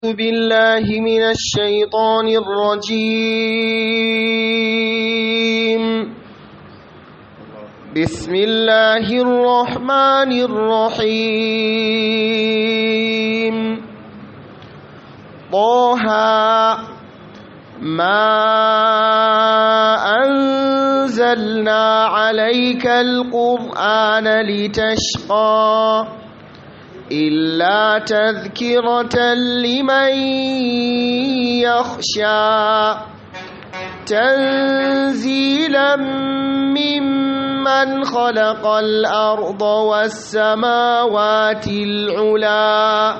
بالله من الشيطان الرجيم بسم الله الرحمن الرحيم طه ما أنزلنا عليك القرآن لتشقى إلا تذكرة لمن يخشى تنزيلا ممن خلق الأرض والسماوات العلا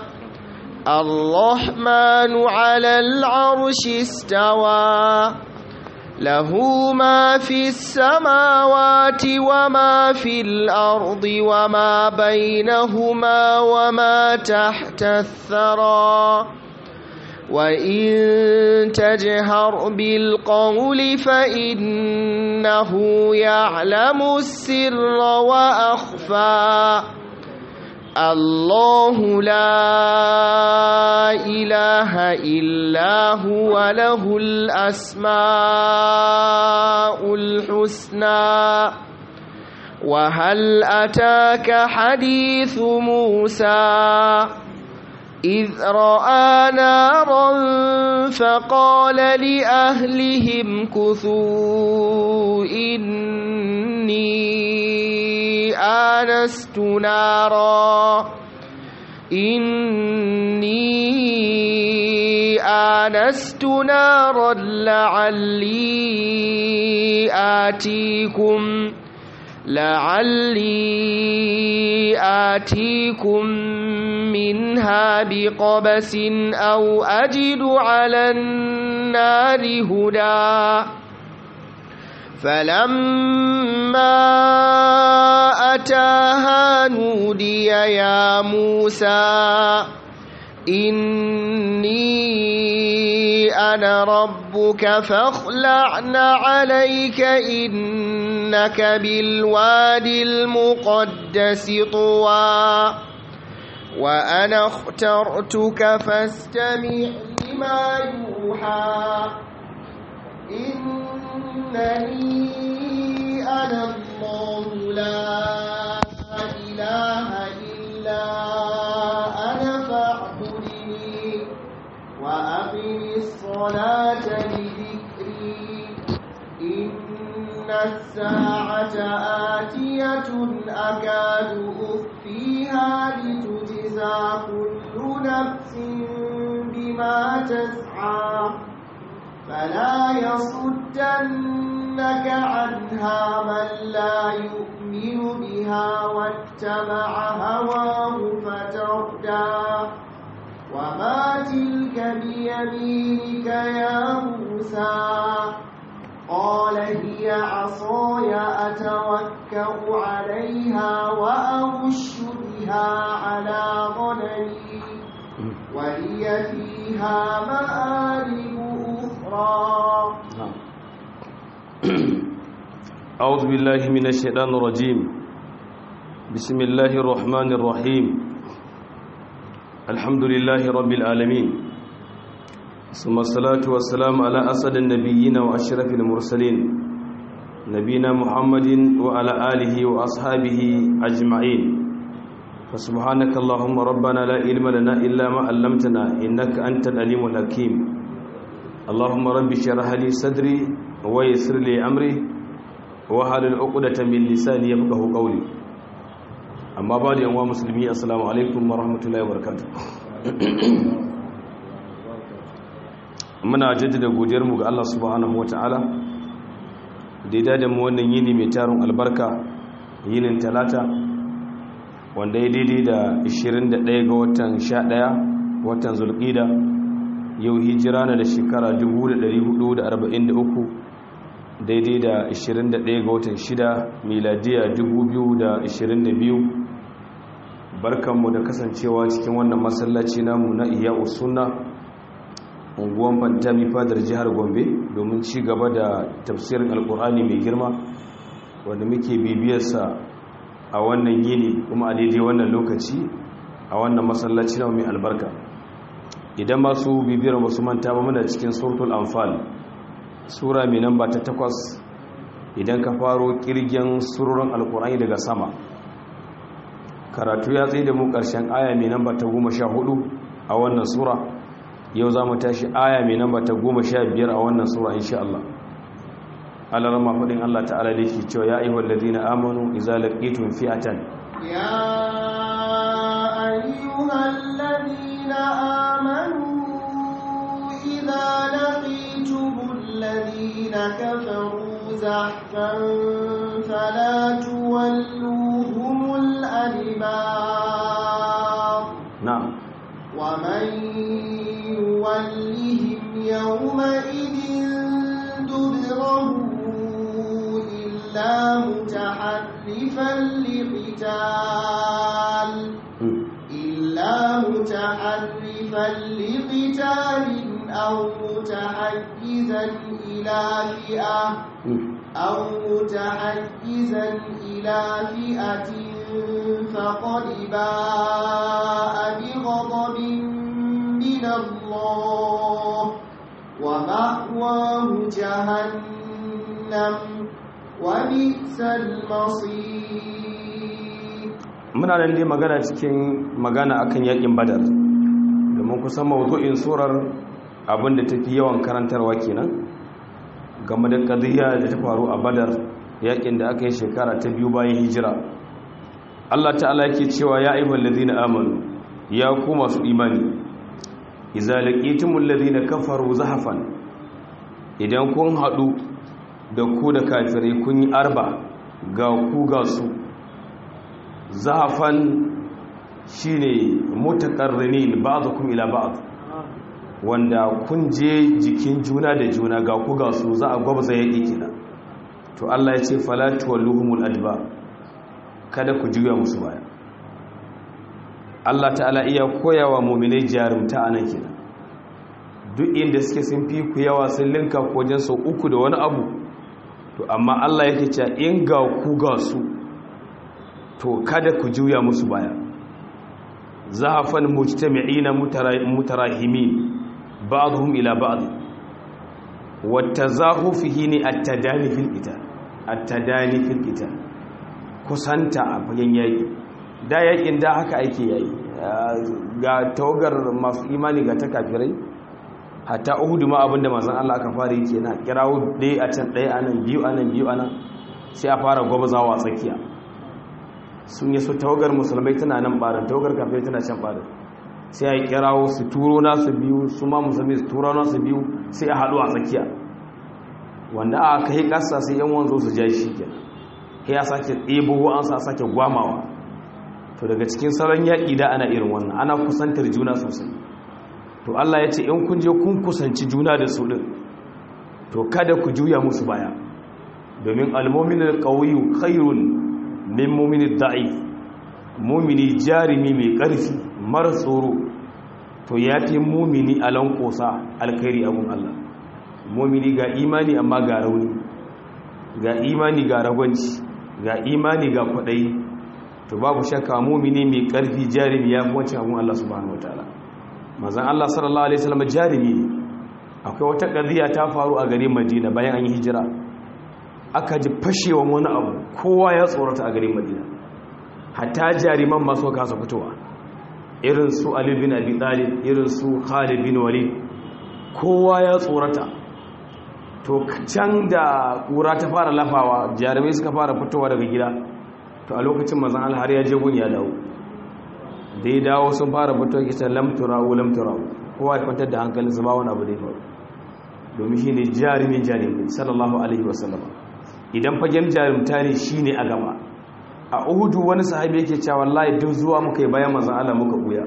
الرحمن على العرش استوى له ما في السماوات وما في الأرض وما بينهما وما تحت الثرى وإن تجهر بالقول فإنه يعلم السر وأخفى الله لا إله إلا هو له الأسماء الحسنى وهل أتاك حديث موسى إذ رأى نارا فقال لأهلهم كثوا إني آنست نارا إني آنست نارا لعلي آتيكم لعلي آتيكم منها بقبس أو أجد على النار هدى فلما أتاها نودي يا موسى إني أنا ربك فاخلعن عليك إنك بالوادي المقدس طوى وأنا اخترتك فاستمع لما يوحى إنني أنا الله لا إله إلا أنا فاعبدني وأقم الصلاة لذكري إن الساعة آتية أكاد أخفيها لتجزى كل نفس بما تسعى فلا يصدنك عنها من لا يؤمن بها واتبع هواه فتردى وما تلك بيمينك يا موسى قال هي عصاي أتوكأ عليها وأهش بها على غنمي ولي فيها مآرب أخرى أعوذ بالله من الشيطان الرجيم بسم الله الرحمن الرحيم الحمد لله رب العالمين ثم الصلاة والسلام على أسد النبيين وأشرف المرسلين نبينا محمد وعلى آله وأصحابه أجمعين فسبحانك اللهم ربنا لا علم لنا إلا ما علمتنا إنك أنت العليم الحكيم اللهم رب اشرح لي صدري ويسر لي أمري وحلل عقدة من لساني يفقهوا قولي amma ba da yanwa musulmi assalamu alaikum wa rahmatullahi wa muna jaddada godiyarmu ga Allah subhanahu wa ta'ala da ya dada mu wannan yini mai tarin albarka yinin talata wanda ya daidai da 21 ga watan 11 watan zulqida yau hijira na da shekara 1443 daidai da 21 ga watan 6 miladiya 2022 barkanmu da kasancewa cikin wannan masallaci namu na iya usunna unguwan fantami fadar jihar gombe domin ci gaba da tafsirin alkur'ani mai girma wanda muke bibiyarsa a wannan yini kuma a daidai wannan lokaci a wannan masallaci na mai albarka idan masu bibiyar wasu manta ba muna cikin suratul anfal sura mai namba ta takwas idan ka faro kirgin surorin alkur'ani daga sama karatu ya tsaye da mu ƙarshen aya mai namba ta goma sha hudu a wannan sura yau za mu tashi aya mai namba ta goma sha biyar a wannan sura insha Allah alarma faɗin Allah ta'ala da yake cewa ya ayyuhal ladina amanu idza laqitum fi'atan ya ayyuhal ladina amanu idza laqitumul ladina kafaru zahfan fala tuwalluhumul adbar na'am ومن يولهم يومئذ دبره إلا متحرفا لقتال إلا متحرفا لقتال أو متحيزا إلى فئة أو متحيزا إلى فئة فقد باء بغضب من الله ومأواه جهنم وبئس المصير muna nan dai magana cikin magana akan yakin badar domin kusan mawdu'in surar abinda tafi yawan karantarwa kenan game da kadiyya da ta faru a badar yakin da aka yi shekara ta biyu bayan hijira Allah ta'ala yake cewa ya ayyuhal ladina amanu ya ku masu imani idza laqitumul ladina kafaru zahafan idan kun hadu da ku da kafirai kun yi arba ga ku ga su zahafan shine mutaqarrinin ba'dukum ila ba'd wanda kun je jikin juna da juna ga ku ga su za a gwabza yaki kenan to Allah ya ce fala tuwalluhumul adba kada ku juya musu baya Allah ta'ala iya koyawa mu'minai jarumta anan kenan duk inda suke sun fi ku yawa sun linka ku wajen sau uku da wani abu to amma Allah yake cewa in ga ku ga su to kada ku juya musu baya zahafan mujtami'ina mutarahimin ba'dhum ila ba'd watazahufihi ni at-tadani fil qital at-tadani fil qital kusanta a fagen yaƙi da yaƙin da haka ake yayi ga tawagar masu imani ga ta kafirai hatta uhudu ma abinda manzon Allah aka fara yi kenan kirawo ɗaya a can ɗaya anan biyu anan biyu anan sai a fara gwabzawa tsakiya sun yi su tawagar musulmai tana nan barin tawagar kafirai tana can barin sai a kirawo su turo nasu biyu su ma musulmi su turo nasu biyu sai a haɗu a tsakiya wanda aka yi ƙasa sai yan wanzo su ja shi kenan sai ya sake ɗebo an sa sake gwamawa to daga cikin salon yaƙi da ana irin wannan ana kusantar juna sosai to Allah ya ce in kun je kun kusanci juna da su ɗin to kada ku juya musu baya domin almomin ƙauyu khairun min mumini da'if mumini jarimi mai ƙarfi mara tsoro to ya fi mumini a lankosa alkhairi abun Allah mumini ga imani amma ga rauni ga imani ga ragwanci ga imani ga kwaɗayi to babu shakka mumini mai ƙarfi jarimi ya fi wancan abun Allah subhanahu wataala mazan Allah sallallahu alaihi wasallam jarimi ne akwai wata ƙadiyya ta faru a garin Madina bayan an yi hijira aka ji fashewan wani abu kowa ya tsorata a garin Madina hatta jariman masu kasa fitowa irin su Ali bin Abi Talib irin su Khalid bin Walid kowa ya tsorata to can da ƙura ta fara lafawa jarumai suka fara fitowa daga gida to a lokacin mazan alhar ya je gun ya dawo da ya dawo sun fara fitowa kita lamturawo lamturawo kowa ya kwantar da hankalin su ba wani abu da ya faru domin shi ne jarumin jarumai sallallahu alaihi wasallama idan fagen jarumta ne shi ne a gaba a uhudu wani sahabi yake cewa wallahi duk zuwa muka yi bayan manzan Allah muka buya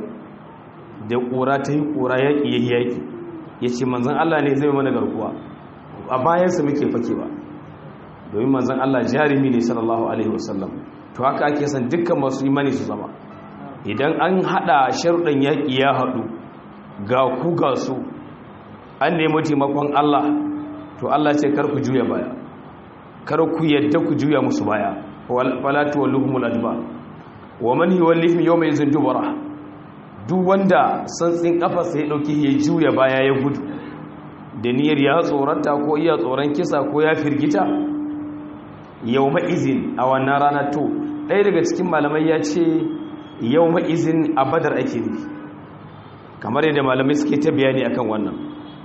da ƙura ta yi ƙura yaƙi ya yaƙi ya ce manzan Allah ne zai mana garkuwa a bayansa muke fakewa domin manzan Allah jarumi ne sallallahu alaihi wasallam to haka ake san dukkan masu imani su zama idan an hada sharuɗan yaƙi ya haɗu ga ku ga su an nemi taimakon Allah to Allah ce kar ku juya baya kar ku yadda ku juya musu baya wala tuwalluhumul adbar wa man yuwallihim yawma izin dubara duk wanda santsin kafarsa ya dauki ya juya baya ya gudu da niyyar ya tsorata ko iya tsoron kisa ko ya firgita yau ma'izin a wannan rana to ɗaya daga cikin malamai ya ce yau ma'izin a badar ake ne kamar yadda malamai suke ta bayani akan wannan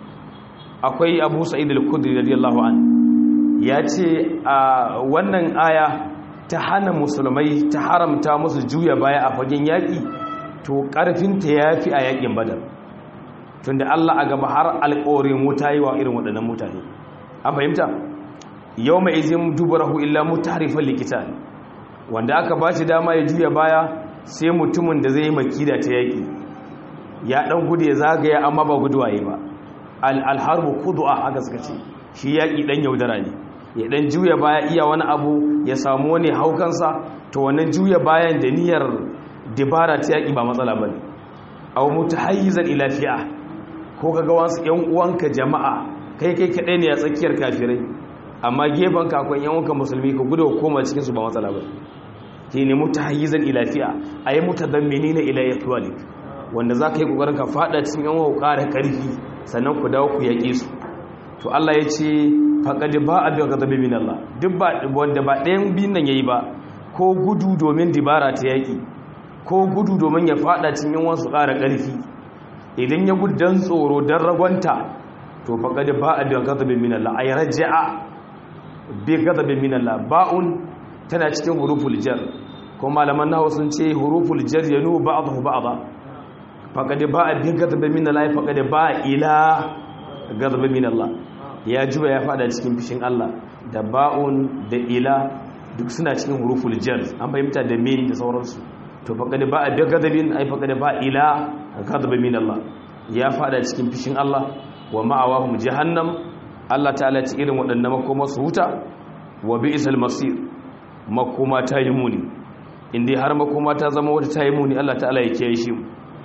akwai abu sa'id al-kudri radiyallahu an ya ce a wannan aya ta hana musulmai ta haramta musu juya baya a fagen yaƙi to ƙarfinta ya fi a yaƙin badar tunda Allah a gaba har alƙorin wuta yi wa irin waɗannan mutane an fahimta yau mai izin dubarahu illa mutarifan likita wanda aka ba shi dama ya juya baya sai mutumin da zai yi makida ta yaƙi ya ɗan gudu ya zagaya amma ba guduwaye ba alharbu kudu'a haka suka ce shi yaƙi ɗan yaudara ne ya ɗan juya baya iya wani abu ya samu wani haukansa to wannan juya bayan da niyyar dibara ta yaƙi ba matsala ba ne abu mutu hayyizan ilafiya ko ka ga wasu ‘yan uwanka jama'a kai kai kaɗai ne a tsakiyar kafirai amma gefen kakon ‘yan uwanka musulmi ka gudu koma cikinsu ba matsala ba ke ne mutu hayyizan ilafiya a yi mutu don menene ilayyar tuwalik wanda za ka yi ƙoƙarin ka faɗa cikin ‘yan uwa ƙara ƙarfi sannan ku dawo ku yaƙe su to Allah ya ce faƙaɗi ba a biya gazabe min Allah duk ba wanda ba ɗayan biyun nan ya yi ba ko gudu domin dibara ta yaƙi ko gudu domin ya faɗa cikin yan wasu ƙara ƙarfi idan ya gudu don tsoro don ragwanta to faƙaɗi ba a biya gazabe min Allah a yi raja'a bi gazabe min Allah ba'un tana cikin huruful jar ko malaman nawa sun ce huruful jar yanu ba'dahu ba'da faƙaɗi ba a biya gazabe min Allah faƙaɗi ba ila gazabe min Allah ya juba ya fada cikin fishin Allah da ba'un da ila duk suna cikin huruful jar an fahimta da min da sauransu to faqad ba'a bi ghadabin ay faqad ba ila ghadab min Allah ya fada cikin fishin Allah wa ma'awahum jahannam Allah ta'ala ci irin waɗannan makoma su huta wa bi'sal masir makoma ta yi muni indai har makoma ta zama wata ta yi muni Allah ta'ala ya kiyaye shi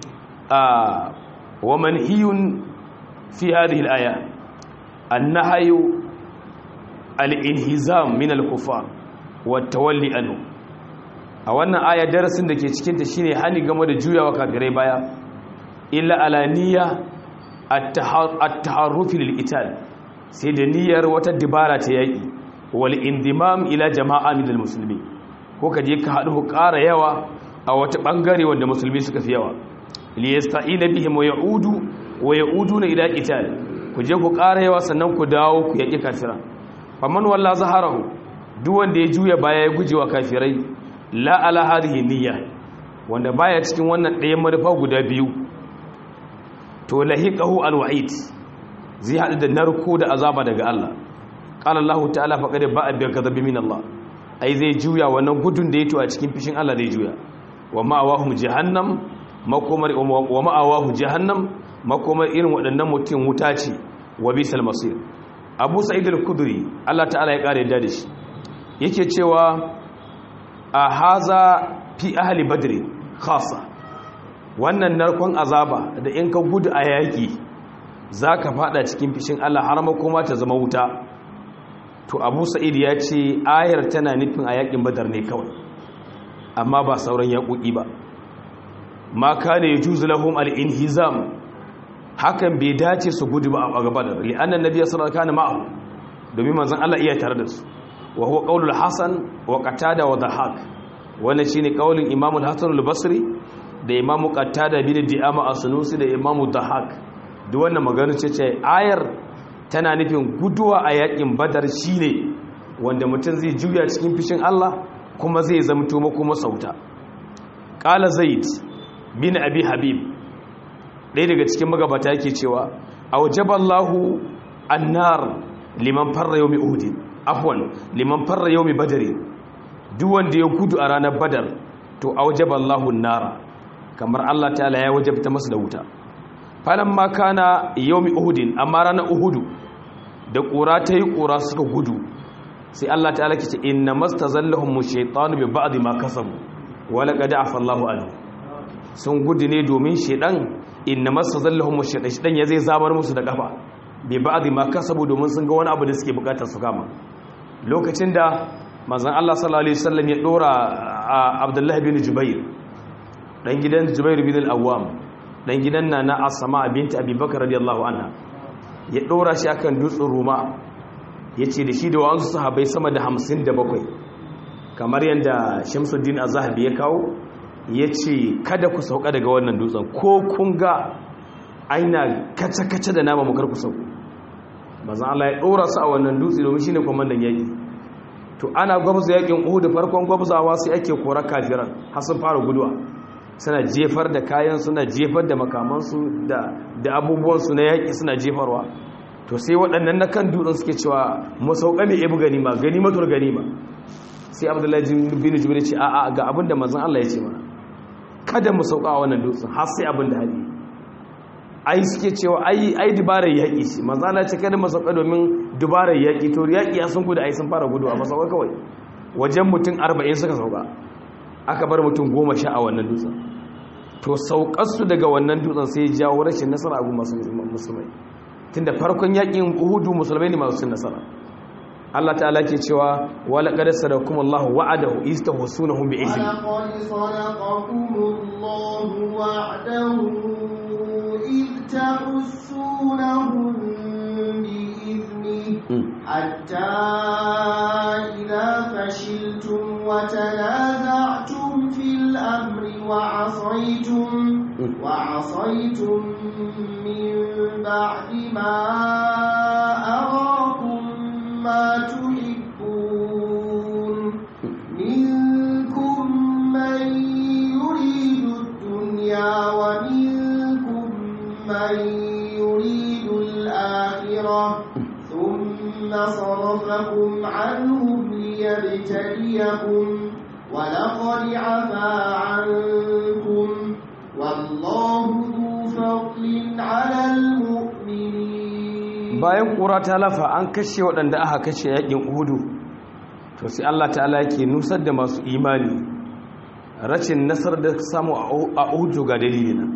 a wa manhiyun fi hadhihi al-aya النهي الانهزام من الكفار والتولي عنه a wannan aya darasin da ke cikin ta shine hani game da juyawa kafirai baya illa alaniya at-taharruf lil ital sai da niyyar wata dibara ta yaki wal indimam ila jama'a min al-muslimin ko kaje ka hadu ƙara yawa a wata bangare wanda musulmi suka fi yawa li yasta'ina bihim wa ya'udu wa ya'uduna ila qital ku je ku ƙara yawa sannan ku dawo ku yaƙi kafira faman walla zaharahu duk wanda ya juya baya ya guje wa kafirai la ala hadhihi niyya wanda baya cikin wannan ɗayan manufa guda biyu to lahiqahu alwa'id zai hadu da narko da azaba daga Allah qala Allah ta'ala faqad ba'a bi ghadabi min Allah ai zai juya wannan gudun da yato a cikin fishin Allah zai juya wa ma'awahum jahannam makomar wa ma'awahu jahannam makomar irin waɗannan mutum wuta ce wa bisal masir abu sa'id al-kudri Allah ta'ala ya ƙara yadda da shi yake cewa a haza fi ahli badri khasa wannan narkon azaba da in ka gudu a yaƙi za ka fada cikin fishin Allah har makoma ta zama wuta to abu sa'id ya ce ayar tana nufin a yaƙin badar ne kawai amma ba sauran yaƙoƙi ba ma kana yajuzu lahum al-inhizam hakan bai dace su gudu ba a gaba da li'annan nabi sallallahu alaihi wasallam domin manzon Allah iya tare da su wa huwa qaulul hasan wa qatada wa dhahak wannan shine qaulin imam al-hasan al-basri da imam qatada bin di'ama as-sunusi da imam dhahak duk wannan magana ce ce ayar tana nufin guduwa a yakin badar shine wanda mutum zai juya cikin fishin Allah kuma zai zamto kuma sauta qala zaid bin abi habib ɗaya daga cikin magabata yake cewa a wajaballahu annar liman farra yau mai uhudi afwan liman farra yau mai badari duk wanda ya gudu a ranar badar to a wajaballahu nara kamar allah ta'ala ya wajabta masu da wuta falon maka na yau mai uhudin amma ranar uhudu da ƙura ta yi ƙura suka gudu sai allah ta'ala ke ce inna masta zallahun mu shaitanu bai ba'adi ma kasabu wala ƙada a fallahu anu sun gudu ne domin shaidan inna masa zallahun mashaɗa shi ɗan ya zai zamar musu da ƙafa bai ba a ma kasabu domin sun ga wani abu da suke bukatar su kama lokacin da mazan Allah sallallahu Alaihi wasallam ya ɗora a abdullahi bin jubair ɗan gidan jubair bin al'awam dan gidan na na asama binti abubakar radiyallahu anha ya ɗora shi akan dutsen ruma ya ce da shi da wa'ansu sahabai sama da hamsin da bakwai kamar yadda shamsuddin azahabi ya kawo ya ce kada ku sauka daga wannan dutsen ko kun ga aina kace-kace da nama mukar ku sauku mazan Allah ya ɗora su a wannan dutse domin shi ne kwamandan yaƙi to ana gwabza yaƙin uhu da farkon gwabzawa sai ake kora kafiran har sun fara guduwa suna jefar da kayan suna jefar da makamansu da abubuwansu na yaƙi suna jefarwa to sai waɗannan na kan dutsen suke cewa masauka mai ibu ganima ganimatur ganima sai abdullahi bin jibir ce a'a ga abin da mazan Allah ya ce mana kada mu sauka a wannan dutsen har sai abin da hali ai suke cewa ai ai dubarar yaƙi ce mazan Allah ce kada mu sauka domin dubarar yaƙi to yaƙi ya sun gudu ai sun fara gudu a masauka kawai wajen mutum arba'in suka sauka aka bar mutum goma sha a wannan dutsen to saukarsu daga wannan dutsen sai jawo rashin nasara a masu musulmai tunda farkon yakin uhudu musulmai ne masu cin nasara Allah ta'ala ke cewa wala qad sadakum Allahu wa'adahu istahsunahum bi izni ولقد صدقكم الله وعده إذ تحسونهم بإذنه حتى إذا فشلتم وتنازعتم في الأمر وعصيتم وعصيتم من بعد ما أراكم ما تحبون منكم من يريد الدنيا ومنكم من يريد الآخرة ثم صرفكم عنهم ليبتليكم ولقد عفا عنكم والله ذو فضل على المؤمنين bayan ƙura ta lafa an kashe waɗanda aka kashe yakin uhudu to sai Allah ta'ala yake nusar da masu imani rashin nasarar da samu a uhudu ga dalilina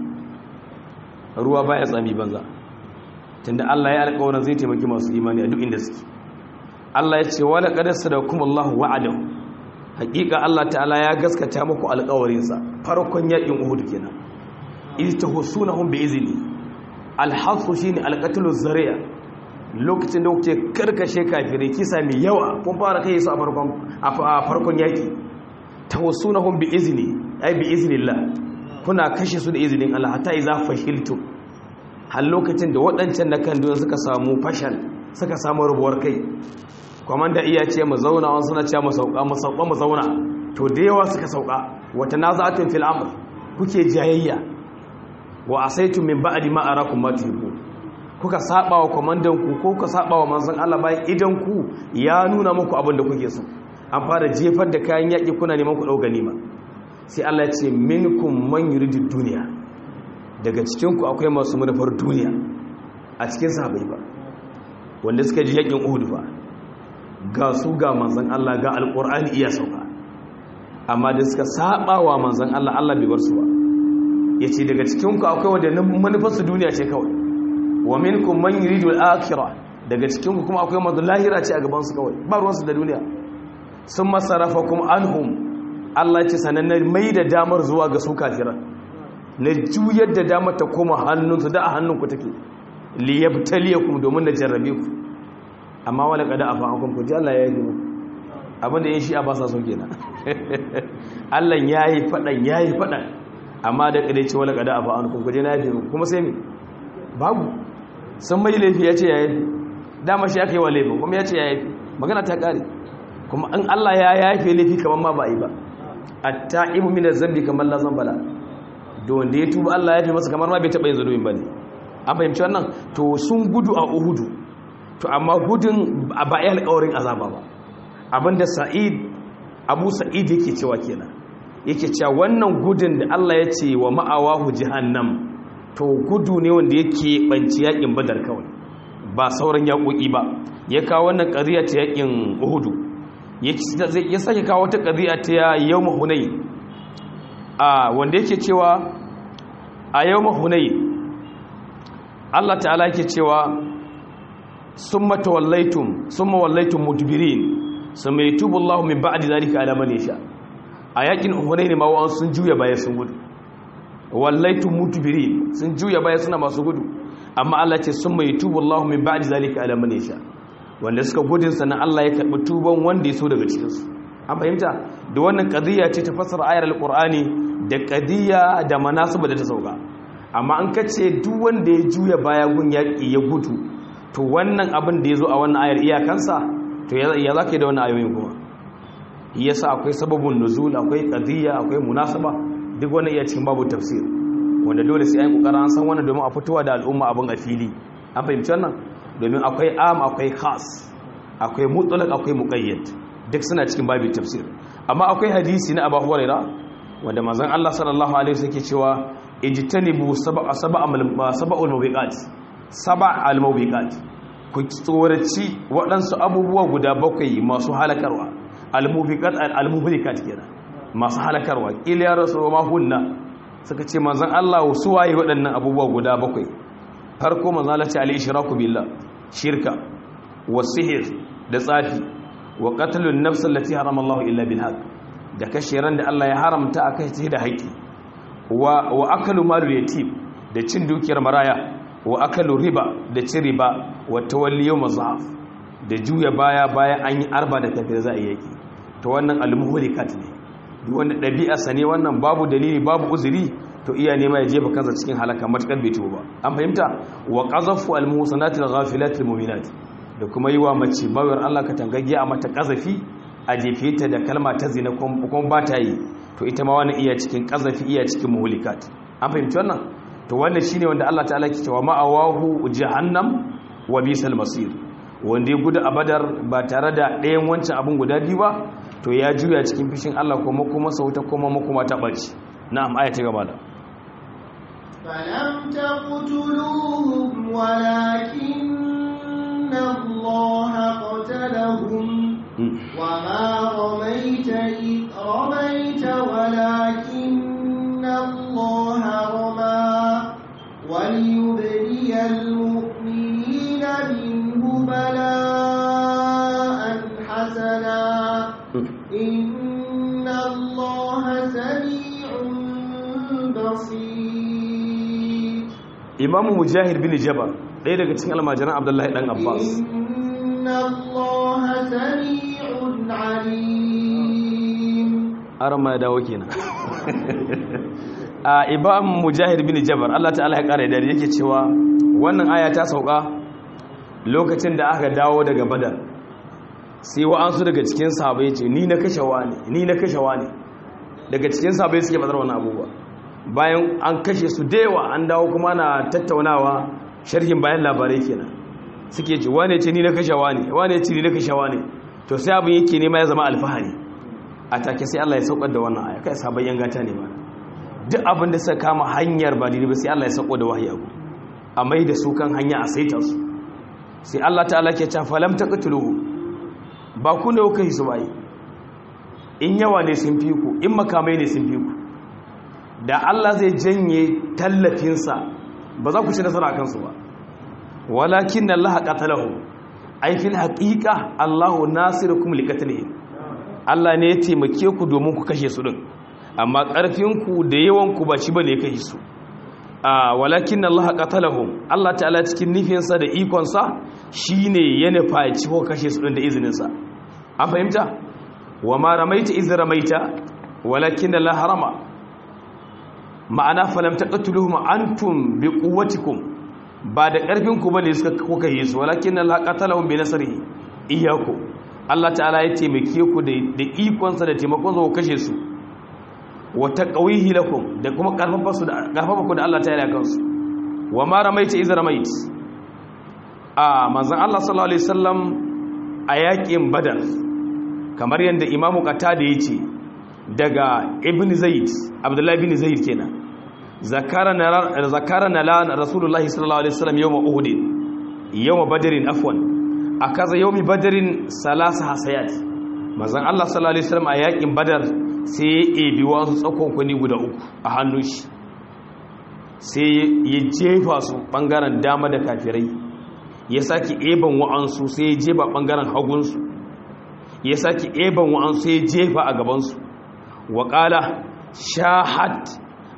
ruwa baya tsami banza tunda Allah ya alƙawarin zai taimaki masu imani a duk inda suke Allah ya ce wala qad sadakum Allahu wa'adahu hakika Allah ta'ala ya gaskata muku alƙawarinsa farkon yakin Uhud kenan iz tahsunahum bi izni alhasu shine alqatlu zari'a lokacin da kuke karkashe kafirai kisa mai yawa kun fara kai su a farkon a farkon yaki tahsunahum bi izni ai bi iznillah kuna kashe su da izinin Allah hatta idza fashiltum har lokacin da waɗancan na kan suka samu fashal suka samu rubuwar kai kwamanda iya ce mu zauna wani suna ce mu sauka mu sauka mu zauna to da yawa suka sauka wata nazatun fil amr kuke jayayya wa asaitu min ba'di ma arakum ma tuhibbu kuka saba wa kwamandan ku ko kuka saba wa manzon Allah bayan idan ku ya nuna muku abin da kuke so an fara jefar da kayan yaki kuna neman ku dau ganima sai Allah ya ce minkum man yuridu dunya daga cikin ku akwai masu manufar duniya a cikin sahabbai ba wanda suka ji yakin Uhud ba ga su ga manzan Allah ga alƙur'ani iya sauka amma da suka saba wa manzan Allah Allah bai bar su ba ya ce daga cikinku akwai wadda manufarsu duniya ce kawai wa minkum man yuridu al-akhirah daga cikinku kuma akwai mazu lahira ce a gabansu kawai ba ruwansu da duniya sun masarafa kuma anhum Allah ce sanan na mai da damar zuwa ga su kafiran na juyar da damar ta koma hannunsu da a hannunku take liyabtaliyakum domin na jarrabe ku amma wala kada afa akum ku ji Allah ya yi muku abinda yin shi a ba sa so kenan Allah yayi fadan yayi fadan amma da kada ce wala kada afa akum ku je na yi kuma sai me babu sun mai laifi ya ce ya yi dama shi aka yi wa laifin kuma ya ce ya yi magana ta kare kuma an Allah ya yafe laifi kamar ma ba a yi ba at-ta'ibu min az-zambi kamar la zambala don da ya tuba Allah ya fi masa kamar ma bai taba yin zulubin bane an fahimci wannan to sun gudu a Uhudu to amma gudun a bayan alƙawarin azaba ba abinda sa'id abu sa'id yake cewa kenan yake cewa wannan gudun da Allah ya ce wa ma'awahu jahannam to gudu ne wanda yake banci yakin badar kawai ba sauran yaƙoƙi ba ya kawo wannan ƙariya ta yakin uhudu ya sake kawo wata ƙariya ta yau mahunai a wanda yake cewa a yau mahunai Allah ta'ala yake cewa summa tawallaitum summa wallaitum mudbirin summa yatubu Allahu min ba'di zalika ala man yasha a yakin Hunayn ma wa sun juya baya sun gudu wallaitu mutbirin sun juya baya suna masu gudu amma Allah ce sun mai tubu Allah min ba'di zalika ala man yasha wanda suka gudun sannan Allah ya karbi tuban wanda ya so daga cikin su an fahimta da wannan qadiyya ce ta fassara ayar alqur'ani da qadiyya da manasiba da ta sauka amma an kace duk wanda ya juya baya gun yaki ya gudu to wannan abin da ya zo a wannan ayar iyakansa to ya zaka yi da wannan ayoyin kuma yasa akwai sababun nuzul akwai qadiyya akwai munasaba duk wannan iya cikin babu tafsir wanda dole sai an kokarin an san wannan domin a fitowa da al'umma abin a fili an fahimci wannan domin akwai am akwai khas akwai mutlaq akwai muqayyad duk suna cikin babu tafsir amma akwai hadisi na Abu Huraira wanda manzon Allah sallallahu alaihi wasallam yake cewa ijtanibu sab'a sab'a sab'ul mubiqat sab'al mubiqat ku tsoraci waɗansu abubuwa guda bakwai masu halakarwa al-mubiqat al-mubiqat kenan masu halakarwa ƙila ya rasu ma hunna suka ce manzan Allah su waye waɗannan abubuwa guda bakwai farko manzan Allah ce al-ishraku billah shirka wa sihir da tsafi wa qatlun nafs allati harama Allah illa bil haqq da kashe ran da Allah ya haramta a kai da haƙi wa wa akalu malul yatim da cin dukiyar maraya wa akalu riba da cin riba wa tawalli yawm zahaf da juya baya bayan an yi arba da tafiya za a yi yaki to wannan al-muhlikat ne wanda ɗabi'arsa ne wannan babu dalili babu uzuri to iya nema ya jefa kansa cikin halaka matuƙar bai ba an fahimta wa qazafu al-muhsanatil ghafilatil mu'minat da kuma yi wa mace bawar Allah ka tangage a mata qazafi a jefe ta da kalma ta zina kuma ba ta yi to ita ma wannan iya cikin qazafi iya cikin muhlikat an fahimci wannan to wannan shine wanda Allah ta'ala ke cewa ma'awahu jahannam wa bisal masir wanda ya gudu a badar ba tare da ɗayan wancan abin guda biyu ba to ya juya cikin fishin Allah kuma kuma sauta kuma makuma ta ɓaci na'am aya ta gaba da فلم تقتلوهم ولكن الله قتلهم وما رميت إذ رميت ولكن الله رمى وليبلي المؤمنين منه بلاء حسنا إن الله سميع بصير إمام مجاهد بن جبر ɗaya daga cikin almajiran abdullahi ɗan abbas إن الله سميع عليم aron ya dawo kenan a imam mujahid bin jabar allah ta'ala ya ƙara da yake cewa wannan aya ta sauka lokacin da aka dawo daga badar sai wa'ansu daga cikin sahabai ce ni na kashewa ne ni na kashewa ne daga cikin sahabai suke badar wani abubuwa bayan an kashe su da yawa an dawo kuma na tattaunawa sharhin bayan labarai kenan suke ce wane ce ni na kashewa ne wane ce ni na kashewa ne to sai abin yake nema ya zama alfahari a take sai Allah ya saukar da wannan aya kai sabon yangata ne ba duk abin da suka kama hanyar ba daidai ba sai Allah ya sauko da wahayi abu a mai da su kan hanya a saita su sai Allah ta'ala ke ta falam taqtuluhu ba ku ne kuka yi su bai in yawa ne sun fi ku in makamai ne sun fi ku da Allah zai janye tallafinsa ba za ku ci nasara a kansu ba walakin Allah qatalahu ai fil haqiqa Allahu nasirukum liqatlihim Allah ne ya taimake ku domin ku kashe su din amma karfin ku da yawan ku ba shi bane ya kashe su a walakin Allah qatalahum Allah ta'ala cikin nufinsa da ikonsa shine ya nufa ya ci ko kashe su din da izinin sa an fahimta wa ma ramaita iz ramaita walakin Allah harama ma'ana falam taqtuluhum antum biquwwatikum ba da karfin ku bane suka kuka yi su walakin Allah qatalahum bi nasrihi iyyaku Allah ta'ala ya taimake ku da ikonsa da taimakon sa ku kashe su wa taqwihi lakum da kuma karfafa su da karfafa ku da Allah ta'ala ya kansu wa ma ramaita iz ramait a manzon Allah sallallahu alaihi wasallam a yakin badar kamar yanda imamu qatada yace daga ibn zaid abdullahi ibn zaid kenan zakarana zakarana la rasulullahi sallallahu alaihi wasallam yawm uhud yawm badrin afwan akaza yawmi badrin salasa hasayat manzon Allah sallallahu alaihi wasallam a yakin badar sai ya ebi wasu tsakon kuni guda uku a hannun shi sai ya jefa su bangaren dama da kafirai ya saki eban wa'ansu sai ya jefa bangaren hagunsu ya saki eban wa'ansu sai ya jefa a gabansu waƙala shahat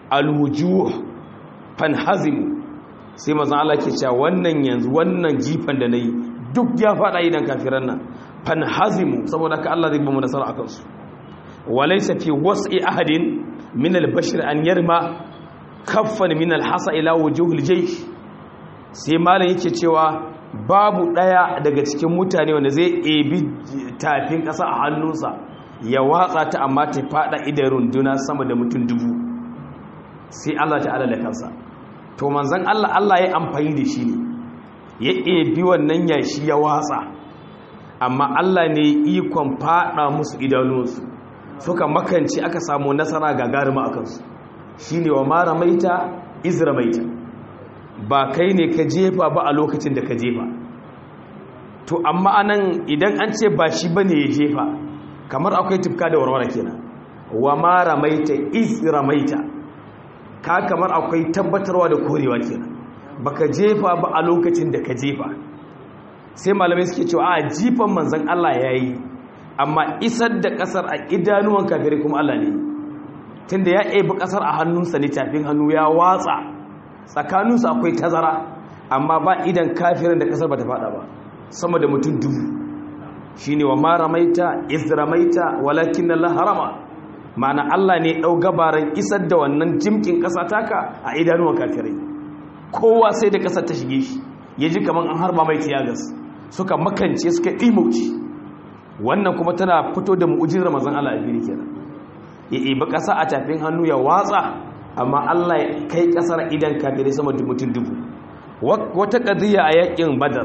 alwujuh fanhazimu sai mazan Allah ke cewa wannan yanzu wannan jifan da nayi duk ya fada idan kafiran nan fanhazimu saboda ka Allah zai ba mu nasara akan su walaysa fi was'i ahadin min al-bashar an yarma kaffan min al-hasa ila wujuhil jaysh sai malam yake cewa babu daya daga cikin mutane wanda zai ebi tafin kasa a hannunsa ya watsa ta amma ta fada idan runduna sama da mutum dubu sai Allah ta'ala da kansa to manzon Allah Allah ya amfani da shi ne ya ebi wannan yashi ya watsa amma Allah ne ikon fada musu idanunsu suka makanci aka samu nasara gagarima a kansu shi ne wa mara maita izra maita ba kai ne ka jefa ba a lokacin da ka jefa to amma anan idan an ce ba shi ba ne ya jefa kamar akwai tufka da warware kenan wa mara maita izra maita ka kamar akwai tabbatarwa da korewa kenan baka jefa ba a lokacin da ka jefa sai malamai suke cewa a jifan manzan Allah ya yi amma isar da kasar a idanuwan kafirai kuma Allah ne tunda ya ebi kasar a hannunsa ne tafin hannu ya watsa tsakaninsu akwai tazara amma ba idan kafirin da kasar ba ta fada ba sama da mutum dubu shi ne wa mara maita izramaita walakin Allah harama ma'ana Allah ne ɗau gabaran isar da wannan jimkin ƙasa taka a idanuwan kafirai kowa sai da ƙasar ta shige shi ya ji kamar an harba mai tiyagas suka makance suka ɗimauci wannan kuma tana fito da mu'ujin ramazan Allah a fili kenan ya ibi ƙasa a tafin hannu ya watsa amma Allah ya kai ƙasar idan kafirai sama da mutum dubu wata ƙadiyya a yakin badar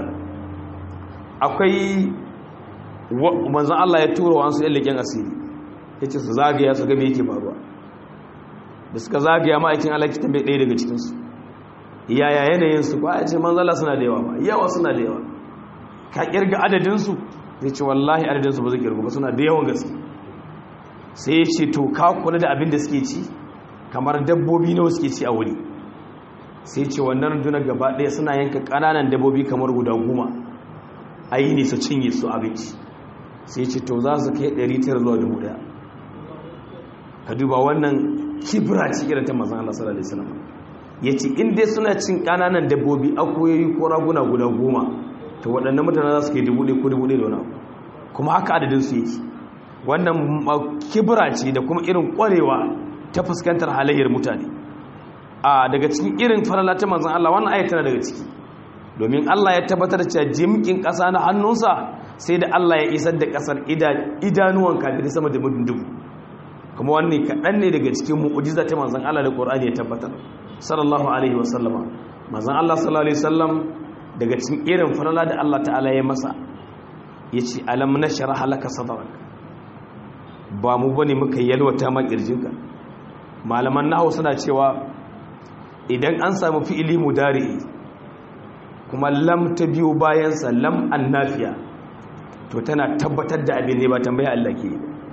akwai manzan Allah ya tura wasu yan leƙen asiri ya ce su zagaya su gabe yake faruwa da suka zagaya ma'aikin Allah ki tambaye ɗaya daga cikinsu yaya yanayinsu ba a ce manzala suna da yawa ba yawa suna da yawa ka kirga adadinsu zai ce wallahi adadinsu ba zai kirga ba suna da yawan gaske sai ya ce to ka kula da abin da suke ci kamar dabbobi nawa suke ci a wuri sai ce wannan rundunar gaba ɗaya suna yanka ƙananan dabbobi kamar guda goma a yi ne su cinye su abinci sai ce to za su kai 900 zuwa 1000 ka duba wannan kibra ci irin ta mazan Allah sallallahu alaihi wasallam yace in dai suna cin kananan dabbobi akuyoyi ko raguna guda goma to waɗannan mutane za su kai dubu ɗaya ko dubu ɗaya da wani kuma haka adadin su yake wannan kibra ce da kuma irin ƙwarewa ta fuskantar halayyar mutane a daga cikin irin farala ta manzon Allah wannan ayat tana daga ciki domin Allah ya tabbatar da jimkin ƙasa na hannunsa sai da Allah ya isar da ƙasar idanuwan kafirai sama da mutum dubu kuma wannan kaɗan ne daga cikin mu'ujiza ta manzan Allah da ƙorani ya tabbatar sallallahu alaihi wasallama manzan Allah sallallahu alaihi wasallam daga cikin irin farala da Allah ta'ala ya masa ya ce alam na shara halaka sadarak ba mu bane muka yalwata ma ƙirjinka malaman nahawu suna cewa idan an samu fi'ili mudari kuma lam ta biyo bayansa lam annafiya to tana tabbatar da abin ne ba tambaya Allah ke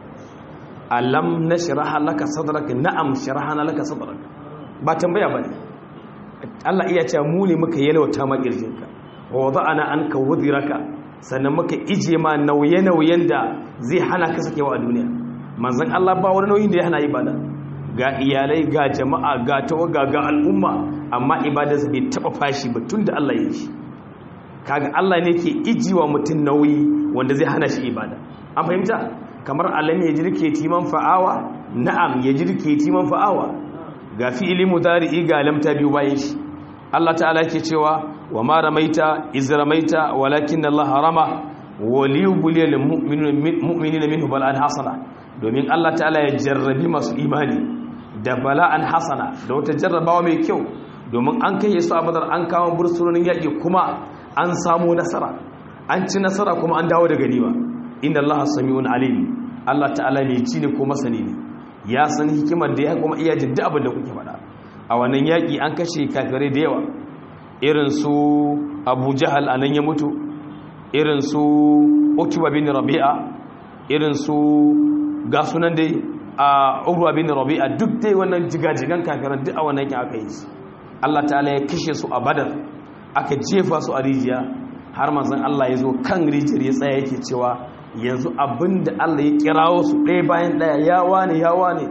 alam nashraha laka sadrak na'am sharahana laka sadrak ba tambaya bane Allah iya cewa mu ne muka yalwata ma kirjinka wa wada'ana anka wudhiraka sannan muka ije ma nauye-nauyen da zai hana ka sakewa a duniya manzon Allah ba wani nauyin da ya hana ibada ga iyalai ga jama'a ga tawaga ga al'umma amma ibadarsa bai taba fashi ba tunda Allah ya yi shi kaga Allah ne ke ijiwa mutum nauyi wanda zai hana shi ibada an fahimta kamar alam ya jirke timan fa'awa na'am ya jirke timan fa'awa ga fi'ili mudari'i ga lam ta biyu bayan shi Allah ta'ala yake cewa wa ma ramaita iz ramaita walakin Allah harama wa liyubliyal mu'minina minhu bal'an hasana domin Allah ta'ala ya jarrabi masu imani da bala'an hasana da wata jarrabawa mai kyau domin an kai su a badar an kawo bursunonin yaƙi kuma an samu nasara an ci nasara kuma an dawo da ganima inda Allah sami'un alim Allah ta'ala mai ci ne ko masani ne ya san hikimar da ya kuma iya jin duk abin da kuke faɗa a wannan yaƙi an kashe kafirai da yawa irin su Abu Jahal anan ya mutu irin su Utba bin Rabi'a irin su ga sunan dai a Urwa bin Rabi'a duk dai wannan jigajigan kafiran duk a wannan yaƙi aka yi Allah ta'ala ya kashe su a Badar aka jefa su a rijiya har manzon Allah ya zo kan rijiyar ya tsaya yake cewa yanzu abinda Allah ya kirawo su ɗaya bayan ɗaya ya wane ya wane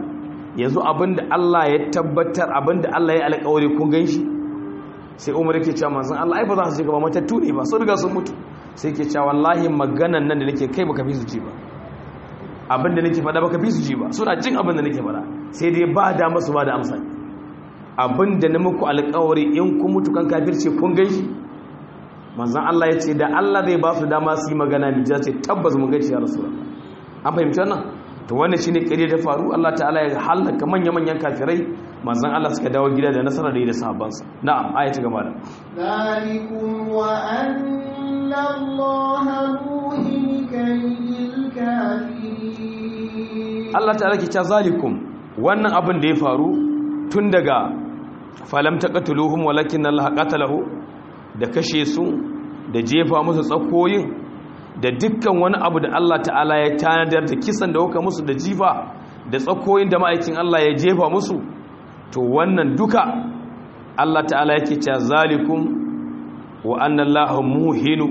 yanzu abinda Allah ya tabbatar abinda Allah ya alƙawari kun gan shi sai umar yake cewa manzon Allah ai ba za su je gaba matattu ne ba sun riga sun mutu sai yake cewa wallahi maganan nan da nake kai baka fi su ji ba abinda nake faɗa baka fi su ji ba suna jin abinda nake faɗa sai dai ba da masu ba da amsa abinda na muku alƙawari in kun mutu kan kafirce kun gan shi manzon Allah ya ce da Allah zai ba su dama su yi magana bi ce tabbas mun gaci ya rasulullah an fahimci wannan to wannan shine kare da faru Allah ta'ala ya halaka manya-manyan kafirai manzon Allah suka dawo gida da nasara da yi da sahabbansa na'am ayati gaba da ذلكم وأن الله موهن كيد الكافرين Allah ta'ala ke ta zalikum wannan abin da ya faru tun daga falam taqatuluhum walakin Allah qatalahu da kashe su da jefa musu tsakoyin da dukkan wani abu da Allah ta'ala ya tanadar da kisan da huka musu da jifa da tsakoyin da ma'aikin Allah ya jefa musu to wannan duka Allah ta'ala yake cewa zalikum wa anna Allah muhinu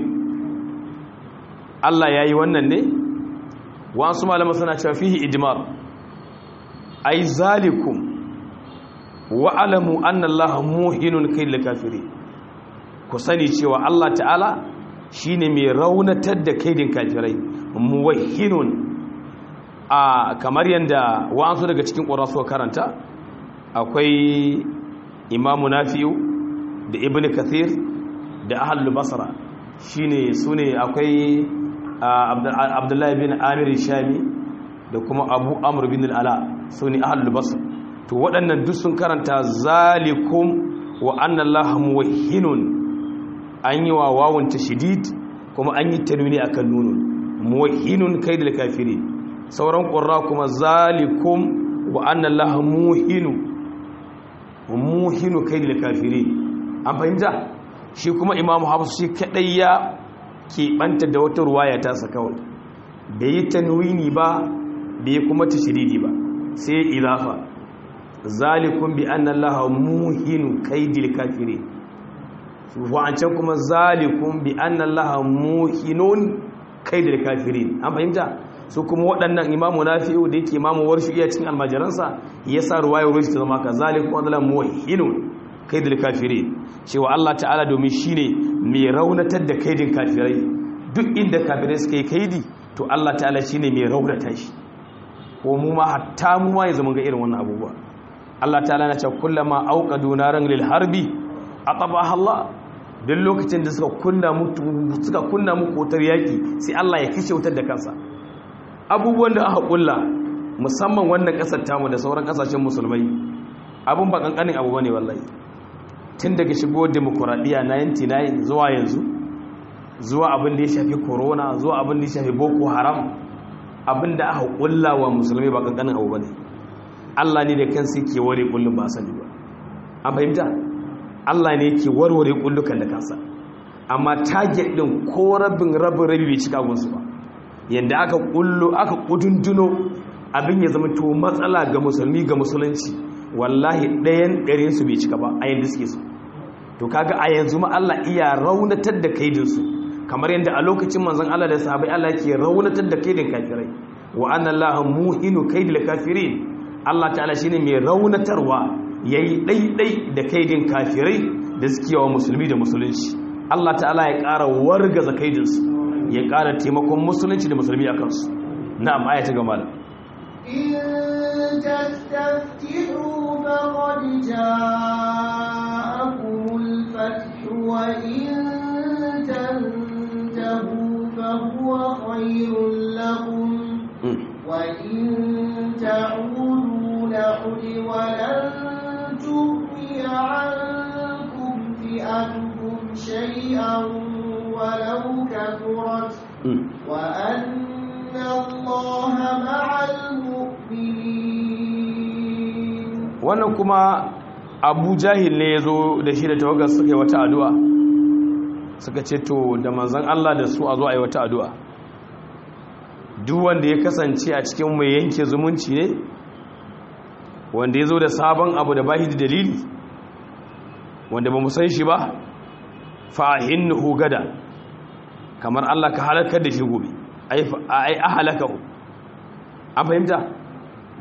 Allah yayi wannan ne wasu malama suna cewa fihi ijmar ai zalikum wa alamu anna Allah muhinun kaydil kafirin ku sani cewa Allah ta'ala shine mai raunatar da kaidin kafirai muwahhinun a kamar yanda wa'ansu daga cikin ƙurasu karanta akwai imamu nafi'u da ibn kathir da ahlul basra shine sune akwai abdullahi bin amir shami da kuma abu amr bin al'ala sune ahlul basra to waɗannan duk sun karanta zalikum wa anna allaha muwahhinun an yi wa wawun tashdid kuma an yi tanwini akan nunun muwahhinun kaidil kafirin sauran qurra kuma zalikum wa anna allaha muhinu muhinu kaidil kafirin an fahimta shi kuma imamu hafs shi kadai ya keɓanta da wata ruwaya ta sa kawai bai yi tanwini ba bai kuma tashdidi ba sai ilafa zalikum bi anna allaha muhinu kaidil kafirin wa'ancan kuma zalikun bi anna allaha muhinun kaidil kafirin an fahimta su kuma waɗannan imamu nafi'u da yake imamu warshi iya cikin almajiransa ya sa ruwayar rushi ta zama ka zalikun wadda muhinun kaidil kafirin cewa Allah ta'ala domin shine mai raunatar da kaidin kafirai duk inda kafirai suka yi kaidi to Allah ta'ala shine mai raunata shi ko mu ma hatta mu ma ya zama ga irin wannan abubuwa Allah ta'ala na ce kullama auqadu naran lil harbi atabaha Allah don lokacin da suka kunna muku suka kunna muku wutar yaki sai Allah ya kashe wutar da kansa abubuwan da aka kulla musamman wannan kasar tamu da sauran kasashen musulmai abun ba kankanin abu bane wallahi tun daga shigo demokuraɗiyya 99 zuwa yanzu zuwa abin da ya shafi corona zuwa abin da ya shafi boko haram abin da aka kulla wa musulmai ba kankanin abu bane Allah ne da kansa yake ware kullum ba sani ba an fahimta Allah ne yake warware kullukan da kansa amma target din ko rabin rabin rabi bai cika gunsu ba yanda aka kullu aka kudunduno abin ya zama to matsala ga musulmi ga musulunci wallahi ɗayan ɗarin su bai cika ba a yanda suke so to kaga a yanzu ma Allah iya raunatar da kaidin su kamar yanda a lokacin manzon Allah da sahabbai Allah yake raunatar da kaidin kafirai wa anna Allah muhinu kaidil kafirin Allah ta'ala shine mai raunatarwa ya yi ɗaiɗai da kaidin kafirai da suke wa musulmi da musulunci Allah ta'ala ya ƙara wargaza kaidinsu ya ƙara taimakon musulunci da musulmi a kansu na'am aya ta gama da إن تستفتحوا فقد جاءكم الفتح وإن تنتهوا فهو خير لكم وإن تعودوا نعد ولن تغني عنكم فئتكم شيئا ولو كثرت وأن الله مع المؤمنين wannan kuma abu jahil ne ya zo da shi da tawagar suka yi wata addu'a suka ce to da manzan Allah da su a zo a yi wata addu'a duk wanda ya kasance a cikin mai yanke zumunci ne wanda ya zo da sabon abu da bahi da dalili wanda ba mu san shi ba fa'ahin gada kamar Allah ka halakar da shi gobe ai a halaka an fahimta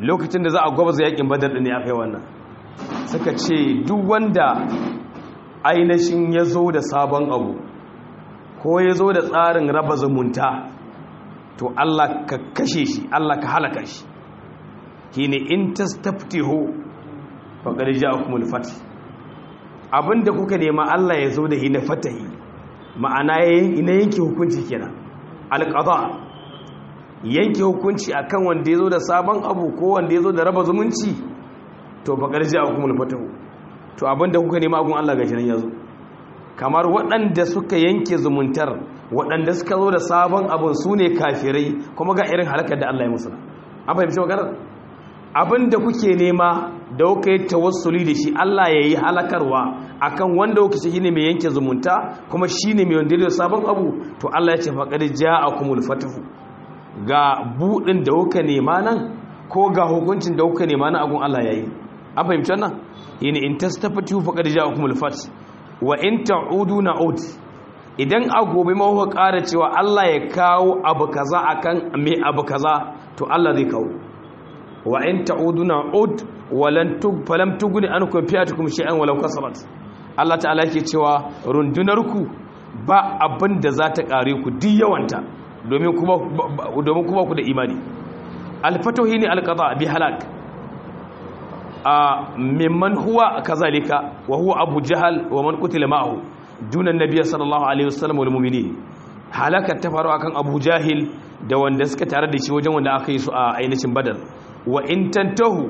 lokacin da za a gwabza yakin badar ne aka yi wannan suka ce duk wanda ainihin ya zo da sabon abu ko ya zo da tsarin raba zumunta to Allah ka kashe shi Allah ka halaka shi shine in tastaftihu faqad ja'akumul fath abinda kuka nema Allah ya zo da hi na fatahi ma'ana ina yanke hukunci kenan alqada yanke hukunci akan wanda ya zo da sabon abu ko wanda ya zo da raba zumunci to faqad ja'akumul fatahu to abinda kuka nema agun Allah gashi nan yazo kamar waɗanda suka yanke zumuntar waɗanda suka zo da sabon abin su ne kafirai kuma ga irin halakar da Allah ya musu an fahimci maganar abin da kuke nema da kuka yi tawassuli da shi Allah ya yi halakarwa akan wanda kuka shi ne mai yanke zumunta kuma shi ne mai wanda da sabon abu to Allah ya ce faƙar ja a kumul fatahu ga buɗin da kuka nema nan ko ga hukuncin da kuka nema nan agun Allah ya yi an fahimci wannan yini in tastafatu faqad ja'akumul fath wa in ta'udu na'ud idan a gobe ma kuka ƙara cewa Allah ya kawo abu kaza akan me abu kaza to Allah zai kawo wa in ta'udu na'ud walan tug falam tugni ankum fi'atukum shay'an walau kasarat Allah ta'ala yake cewa rundunarku ba abin da za ta kare ku duk yawanta domin kuma domin kuma ku da imani al-fatuhi ne al-qada bi halak a mimman huwa kazalika wa huwa abu jahal wa man qutila ma'ahu dunan nabiy sallallahu alaihi wasallam wal mu'minin halaka ta faru akan abu jahil da wanda suka tare da shi wajen wanda aka yi su a ainihin badar wa in tantahu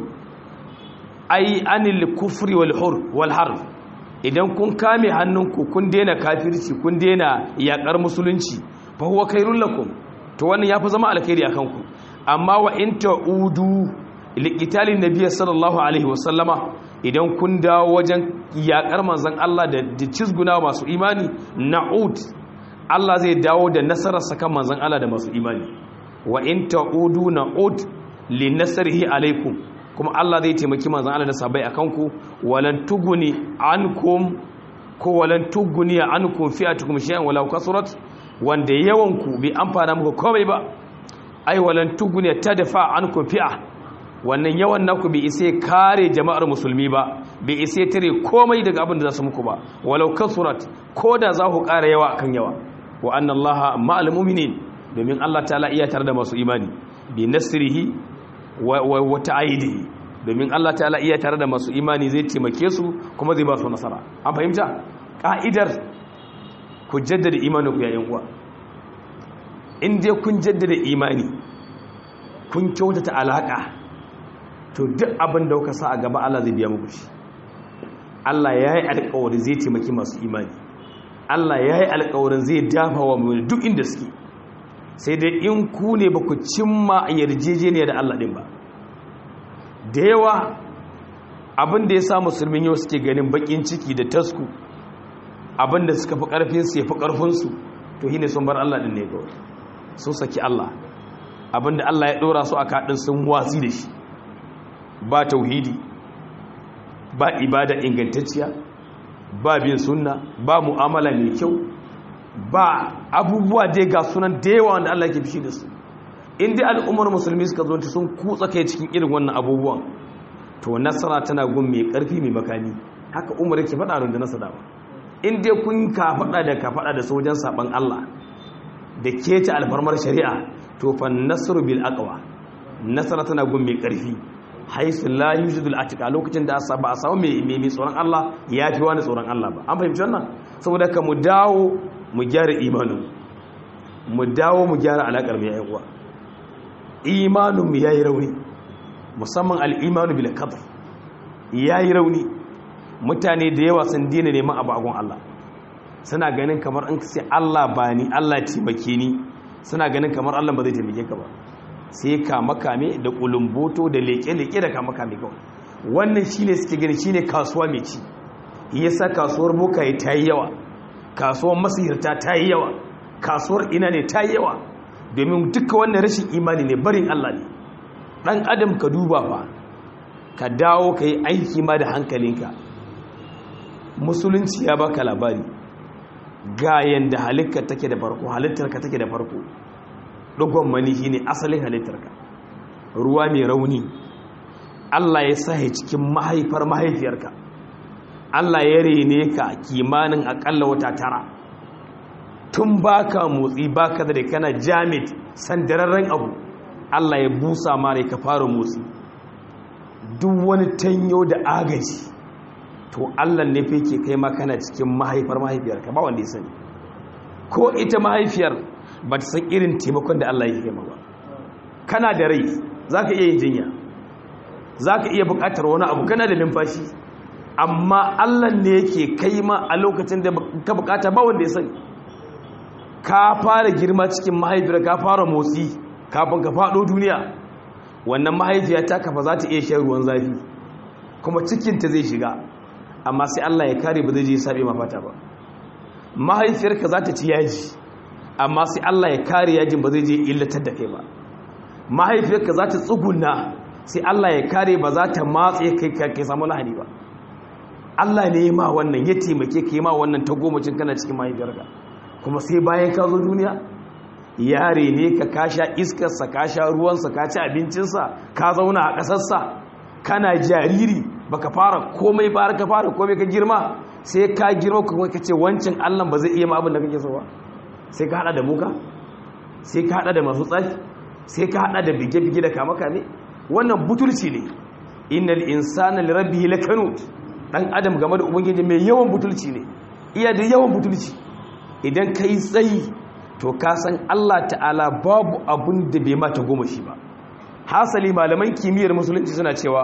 ai anil kufri wal hur wal harb idan kun kame hannunku kun daina kafirci kun daina yakar musulunci fa huwa khairul lakum to wannan yafi zama alkhairi akan ku amma wa in ta'udu likitalin nabiya sallallahu alaihi wasallama idan kun dawo wajen yakar manzon Allah da cizguna masu imani na'ud Allah zai dawo da nasarar sakan manzon Allah da masu imani wa in ta'udu na'ud li nasrihi alaikum kuma Allah zai taimaki manzon Allah da sabai akan ku walan tuguni ankum ko walan tuguni ankum fi'atukum shay'an walau kasurat wanda yawan ku bi amfana muku komai ba ai walan tuguni tadfa ankum fi'a wannan yawan naku bai isa kare jama'ar musulmi ba bai isa tare komai daga abin da za su muku ba walau kasurat ko da za ku ƙara yawa akan yawa wa anna allaha ma'al mu'minin domin Allah ta'ala iya tare da masu imani bi nasrihi wa wa ta'idihi domin Allah ta'ala iya tare da masu imani zai taimake su kuma zai ba su nasara an fahimta ka'idar ku jaddada imanin ku yayin uwa in dai kun jaddada imani kun kyautata alaka to duk abin da kuka sa a gaba Allah zai biya muku shi Allah ya yi alƙawari zai taimaki masu imani Allah ya yi alƙawarin zai dafa wa mai duk inda suke sai dai in ku ne ba ku cimma yarjejeniya da Allah ɗin ba da yawa abin da ya sa musulmin yau suke ganin bakin ciki da tasku abin da suka fi ƙarfinsu ya fi ƙarfinsu to shi ne sun bar Allah ɗin ne kawai sun saki Allah abin da Allah ya ɗora su a kaɗin sun watsi da shi ba tauhidi ba ibada ingantacciya ba bin sunna ba mu'amala mai kyau ba abubuwa dai ga sunan da yawa wanda Allah ke fishi da su in dai al'ummar musulmi suka zo sun kutsa kai cikin irin wannan abubuwan to nasara tana gun mai karfi mai makami haka umar yake faɗa da nasara ba in dai kun ka faɗa da ka faɗa da sojan saban Allah da keta alfarmar shari'a to fa nasru bil aqwa nasara tana gun mai karfi haisu la yujidul atika lokacin da ba a samu mai mai tsoron Allah ya fi wani tsoron Allah ba an fahimci wannan saboda ka mu dawo mu gyara imanin mu dawo mu gyara alakar mu yayin uwa imanin mu yayi rauni musamman al-imanu bil qadar yayi rauni mutane da yawa sun dina neman abu agun Allah suna ganin kamar an sai Allah ba ni Allah taimake ni suna ganin kamar Allah ba zai taimake ka ba sai kame da kulumboto da leke-leke da kame kawai wannan shi ne suke gani shi ne kasuwa mai ci yasa kasuwar bokaye ta yi yawa kasuwar masihirta ta yi yawa kasuwar ina ne ta yi yawa domin duka wannan rashin imani ne barin Allah ne ɗan adam ka duba fa ka dawo ka yi aiki ma da hankalinka musulunci ya baka labari ga yanda halittar take da farko halittarka take da farko dogon mani shine asalin halittarka ruwa mai rauni Allah ya sahi cikin mahaifar mahaifiyarka Allah ya rene ka kimanin akalla wata tara tun baka motsi baka da kana jamit sandararren abu Allah ya busa mare ka fara motsi duk wani tanyo da agaji to Allah ne fa yake kai ma kana cikin mahaifar mahaifiyarka ba wanda ya sani ko ita mahaifiyar ba ta san irin taimakon da Allah ya kai ma ba kana da rai zaka iya yin jinya zaka iya buƙatar wani abu kana da numfashi amma Allah ne yake kai ma a lokacin da ka buƙata ba wanda ya sani ka fara girma cikin mahaifiyar ka fara motsi kafin ka faɗo duniya wannan mahaifiya ta kafa za ta iya shan ruwan zafi kuma cikinta zai shiga amma sai Allah ya kare ba zai je sabe mafata ba mahaifiyarka za ta ci yaji amma sai Allah ya kare yajin ba zai je illatar da kai ba mahaifiyarka za ta tsuguna sai Allah ya kare ba za ta matse kai kai samu lahani ba Allah ne ya ma wannan ya taimake ka yi ma wannan ta gomacin kana cikin mahaifiyarka kuma sai bayan ka zo duniya yare ne ka kasha iskarsa ka sha ruwansa ka ci abincinsa ka zauna a ƙasarsa kana jariri baka fara komai ba ka fara komai ka girma sai ka girma kuma ka ce wancan allah ba zai iya ma abin da kake so ba sai ka hada da muka sai ka hada da masu tsafi sai ka hada da bige-bige da kame-kame wannan butulci ne innal insana li rabbihi lakanut dan adam game da ubangiji mai yawan butulci ne iya da yawan butulci idan kai tsayi to ka san Allah ta'ala babu abun da bai mata goma shi ba hasali malaman kimiyyar musulunci suna cewa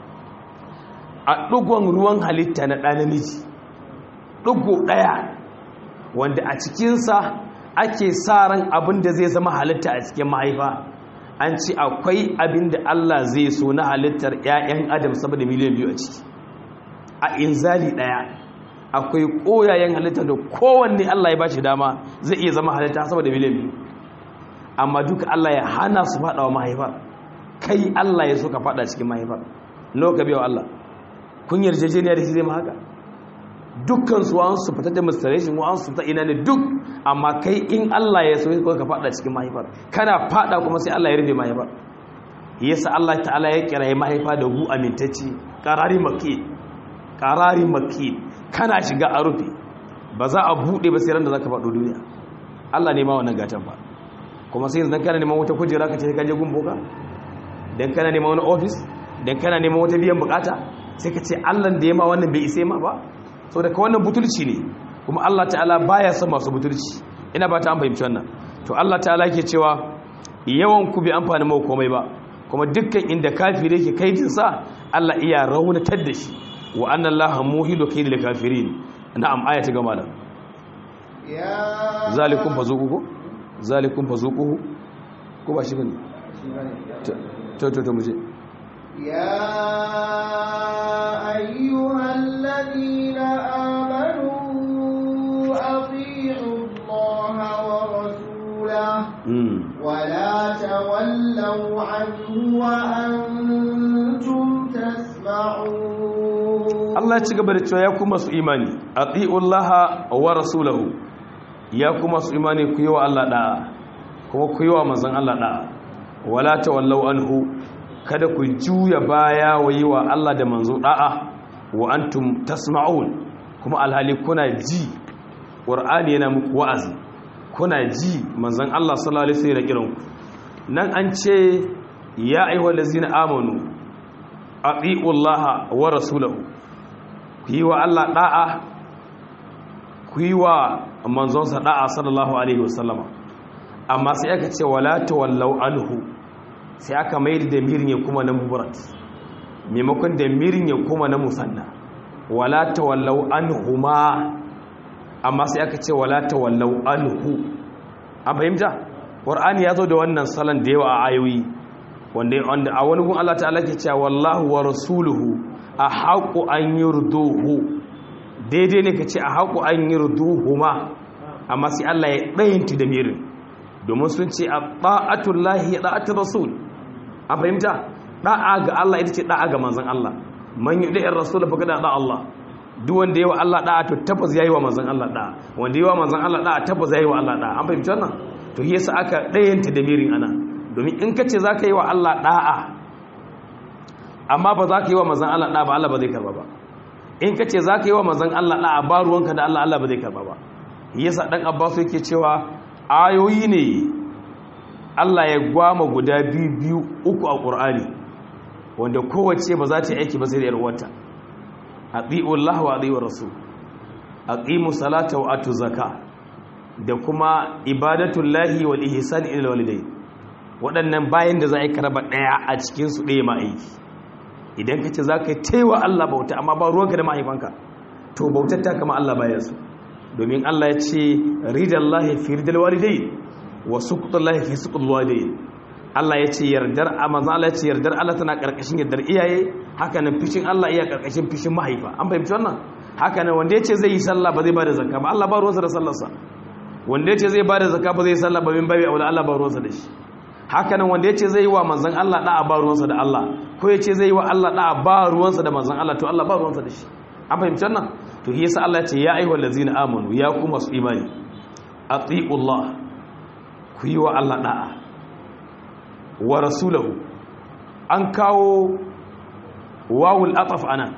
a ɗugon ruwan halitta na ɗa namiji ɗugo ɗaya wanda a cikinsa ake sa ran abin da zai zama halitta a cikin mahaifa an ce akwai abin da Allah zai so na halittar 'ya'yan adam saboda miliyan biyu a ciki a inzali ɗaya akwai koyayen halitta da kowanne Allah ya ba shi dama zai iya zama halitta saboda miliyan biyu amma duka Allah ya hana su faɗa wa mahaifar kai Allah ya so ka faɗa cikin mahaifar nawa ka biya Allah kun yarjejeniya da shi zai ma haka dukkan su an su fitar da masturbation wa an su ta ina ne duk amma kai in Allah ya so ka faɗa cikin mahaifar kana faɗa kuma sai Allah ya rufe mahaifar yasa Allah ta'ala ya kira mahaifa da hu amintacci qarari makki qarari makki kana shiga a rufe ba za a buɗe ba sai ran da za ka faɗo duniya Allah ne ma wannan gatan ba kuma sai yanzu kana neman wata kujera ka ce ka je gun boka dan kana neman wani ofis dan kana neman wata biyan bukata sai ka ce Allah da ya ma wannan bai isa ma ba saboda ka wannan butulci ne kuma Allah ta'ala baya son masu butulci ina ba ta an fahimci wannan to Allah ta'ala yake cewa yawan ku bai amfani mu komai ba kuma dukkan inda kafire yake kaidin sa Allah iya raunatar da shi wa annan laha muhilu kaidil kafirin na'am aya ta gama nan ya zalikum fazuquhu ko zalikum fazuquhu ko ba shi bane to to to muje يا أيها الذين آمنوا أطيعوا الله ورسوله mm ولا تولوا عنه وأنتم تسمعون Allah ya ci gaba da cewa ya kuma su imani atiullaha wa rasulahu ya kuma su imani ku yi wa Allah da'a kuma ku yi wa manzon Allah da'a wala tawallau anhu kada ku juya baya wa yi wa Allah da manzo da'a wa antum tasma'un kuma alhali kuna ji qur'ani yana muku wa'azi kuna ji manzon Allah sallallahu alaihi wasallam ya kiran ku nan an ce ya ayyuhallazina amanu atiullaha wa rasulahu ku yi wa Allah da'a ku yi wa manzonsa da'a sallallahu alaihi wasallama amma sai aka ce wala tawallau anhu sai aka mai da mirin ya kuma na mubarat maimakon da mirin ya kuma na musanna wala tawallau anhu ma amma sai aka ce wala tawallau anhu an fahimta qur'ani ya zo da wannan salon da yawa a ayoyi wanda wanda a wani gun Allah ta'ala ke cewa wallahu wa rasuluhu a haƙo an yi ruduhu daidai ne ka ce a haƙo an yi ruduhu ma amma sai Allah ya ɗayinti da mirin domin sun ce a ɗa'atun lahi ya ɗa'atun rasul a fahimta ɗa'a ga Allah ita ce ɗa'a ga manzan Allah man yi ɗa'in rasul fa gada ɗa'a Allah duk wanda yawa Allah ɗa'a to tabbas ya yi wa manzan Allah ɗa'a wanda yawa manzan Allah ɗa'a tabbas ya yi wa Allah ɗa'a an fahimci wannan to yasa aka ɗayinta da mirin ana domin in ka ce za ka yi wa Allah ɗa'a amma ba za ka yi wa manzon Allah da ba Allah ba zai karba ba in ka ce za ka yi wa manzon Allah da a ba ruwanka da Allah Allah ba zai karba ba yasa dan Abbas yake cewa ayoyi ne Allah ya gwama guda biyu biyu uku a Qur'ani wanda kowace ba za ta yi aiki ba sai da yarwata ati'u Allah wa ati'u Rasul aqimu salata wa atu zaka da kuma ibadatullahi wal ihsan ila walidayn waɗannan bayan da za a yi karaba ɗaya a cikin su ɗaya ma aiki idan ka ce za ka yi taiwa Allah bauta amma ba ruwanka da mahaifanka to bautar ta kama Allah bayan su domin Allah ya ce ridallahi fi ridal walidayn wa suqtullahi fi suqtul walidayn Allah ya ce yardar manzo Allah ya ce yardar Allah tana karkashin yardar iyaye haka nan fishin Allah iya karkashin fishin mahaifa an fahimci wannan haka nan wanda ya ce zai yi sallah ba zai ba da zakka ba Allah ba ruwansa da sallarsa wanda ya ce zai ba da zakka ba zai yi sallah ba min babi aula Allah ba ruwansa da shi haka nan wanda ya ce zai yi wa manzon Allah da'a ba ruwansa da Allah ko ya ce zai yi wa Allah da'a ba ruwansa da manzon Allah to Allah ba ruwansa da shi an fahimci wannan to shi yasa Allah ya ce ya ayyuhal ladzina amanu ya ku masu imani atiullah ku yi wa Allah da'a wa rasulahu an kawo wawul ataf anan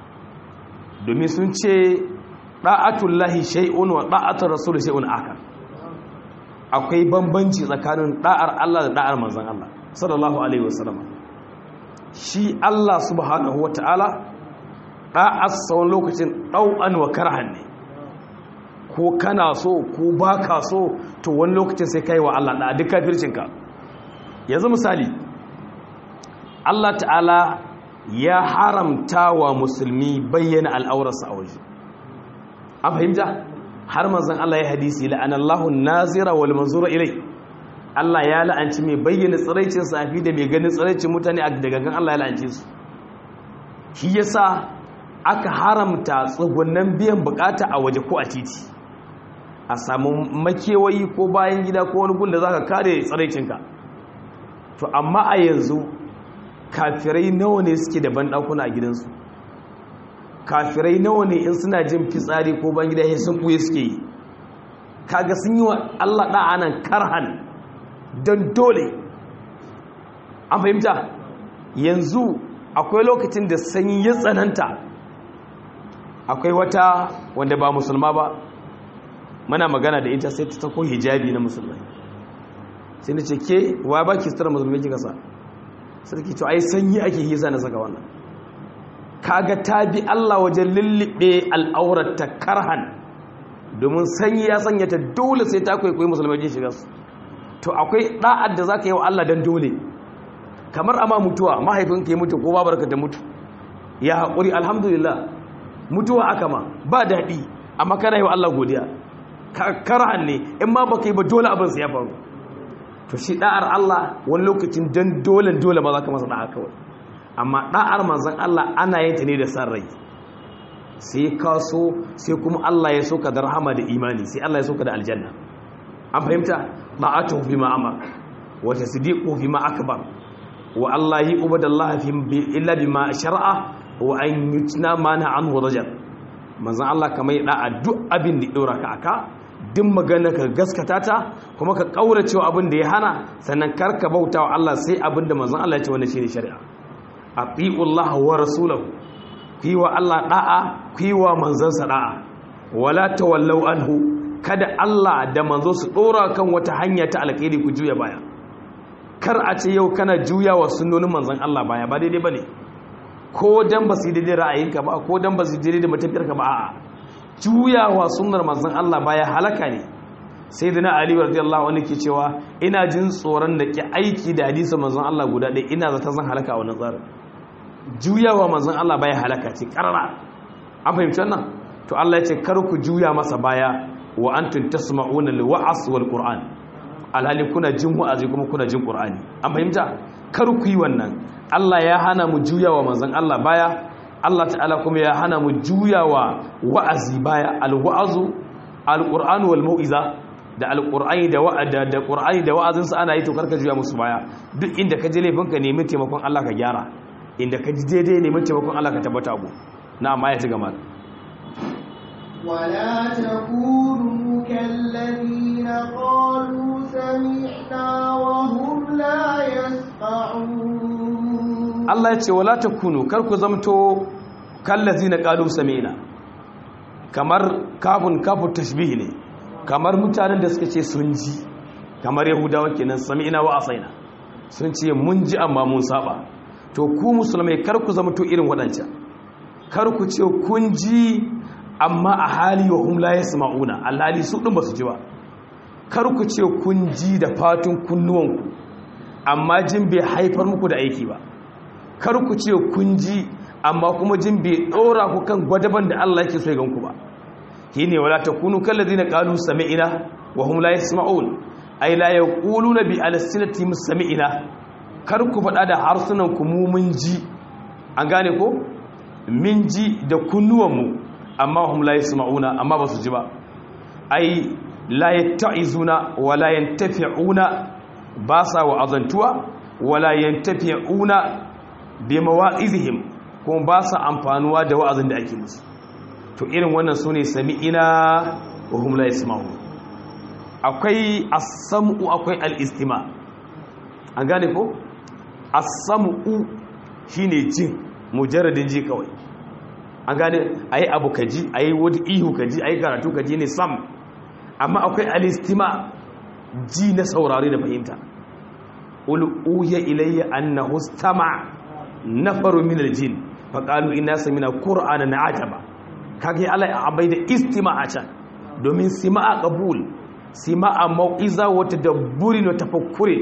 domin sun ce ɗa'atullahi shay'un wa ɗa'atar rasul shay'un akar akwai bambanci tsakanin ɗa'ar Allah da ɗa'ar manzon Allah sallallahu alaihi wasallam shi Allah subhanahu wata'ala ɗa'ar tsawon lokacin ɗau'an wa karhan ne ko kana so ko baka so to wani lokacin sai kai wa Allah ɗa'a duk kafircinka yanzu misali Allah ta'ala ya haramta wa musulmi bayyana al'aurarsa a waje an fahimta har manzan Allah ya hadisi la'anallahu nazira wal manzura ilai Allah ya la'anci mai bayyana tsiraicin safi da mai ganin tsiraicin mutane a daga Allah ya la'anci su shi yasa aka haramta tsugunan biyan bukata a waje ko a titi a samu makewayi ko bayan gida ko wani gun da zaka kare tsiraicinka to amma a yanzu kafirai nawa ne suke da banɗakuna a gidansu kafirai nawa ne in suna jin fitsari ko ban gida sun ɓuye suke yi kaga sun yi wa allah ɗa'anan karhan don dole an fahimta yanzu akwai lokacin da sanyi ya tsananta akwai wata wanda ba musulma ba mana magana da ita sai ta tako hijabi na musulmai sai na ce ke wa ba ki sutura musulmai kika sa sarki to ai sanyi ake hisa na saka wannan kaga ta bi Allah wajen lullube al'aurata karhan domin sanyi ya sanya ta dole sai ta kwaikwayi musulmai jin shiga su to akwai da'ad da zaka yi wa Allah dan dole kamar ama mutuwa mahaifinka ya mutu ko babarka ta mutu ya haƙuri alhamdulillah mutuwa aka ma ba daɗi amma kana yi wa Allah godiya karhan ne in ma baka yi ba dole abin su ya faru to shi da'ar Allah wani lokacin don dole dole ba za ka masa da'a kawai amma da'ar manzan Allah ana yin ta ne da san rai sai ka so sai kuma Allah ya so ka da rahama da imani sai Allah ya so ka da aljanna an fahimta da'atu fi ma amar wa tasdiqu fi ma akbar wa Allah yi ubadallah fi illa bima shar'a wa an yutna mana anhu rajab manzan Allah kamar da'a duk abin da dora ka aka duk magana ka gaskata ta kuma ka kaurace wa abin da ya hana sannan karka bauta wa Allah sai abin da manzon Allah ya ce wannan shine shari'a atiullah wa rasulahu ku yi wa Allah da'a ku yi wa manzansa da'a wala tawallau anhu kada Allah da manzo su dora kan wata hanya ta alkhairi ku juya baya kar a ce yau kana juya wa sunnonin manzon Allah baya ba daidai bane ko dan ba su daidai ra'ayinka ba ko dan ba su daidai da matafiyarka ba a'a juyawa sunnar manzon Allah baya halaka ne sai dana Ali radiyallahu anhu ke cewa ina jin tsoron da ke aiki da hadisin manzon Allah guda ɗaya ina zata zan halaka a wannan tsarin juyawa manzon Allah baya halaka ce karara an fahimci wannan to Allah ya ce kar ku juya masa baya wa antum tasma'una liwa'as wal qur'an alhali kuna jin wa'azi kuma kuna jin qur'ani an fahimta kar ku yi wannan Allah ya hana mu juyawa manzon Allah baya Allah ta'ala kuma ya hana mu juyawa wa'azi baya alwa'azu alqur'anu wal mau'iza da alqur'ani da wa'ada da qur'ani da wa'azin sa ana yi to karka juya musu baya duk inda ka je laifin ka nemi taimakon Allah ka gyara inda ka ji daidai nemi taimakon Allah ka tabbata abu na amma ya ci gaba ولا تكونوا كالذين قالوا سمعنا وهم لا يسمعون Allah ya ce wala takunu kar ku zamto kallazina qalu sami'na kamar kafun kafun tashbih ne kamar mutanen da suka ce sun ji kamar yahudawa kenan sami'na wa asaina sun ce mun ji amma mun saba to ku musulmai kar ku zamto irin waɗancan kar ku ce kun ji amma a hali wa hum la yasma'una alhali su din basu ji ba kar ku ce kun ji da fatun kunnuwanku amma jin bai haifar muku da aiki ba kar ku ce kun ji amma kuma jin bai dora ku kan gwadaban da Allah yake so ya ganku ba shine wala takunu kallazina qalu sami'na wa hum la yasma'un ay la yaquluna bi alsinatihim sami'na kar ku faɗa da harsunan ku mu mun ji an gane ko min ji da kunnuwanmu amma hum la yasma'una amma ba su ji ba ai la yatta'izuna wa la yantafi'una ba sa wa'azantuwa wa la yantafi'una bi mawa'izihim kuma ba sa amfanuwa da wa'azin da ake musu to irin wannan sune sami'ina wa hum la yasma'un akwai as-sam'u akwai al-istima an gane ko as-sam'u shine jin mujarradin ji kawai an gane ayi abu kaji ayi wani ihu kaji ayi karatu kaji ne sam amma akwai alistima ji na saurare da fahimta ul uya ilayya annahu istama nafaru min aljin fa qalu inna samina qur'anan ajaba kage Allah ya abai da istima a can domin sima'a qabul sima'a mau'iza wa tadabburi wa tafakkuri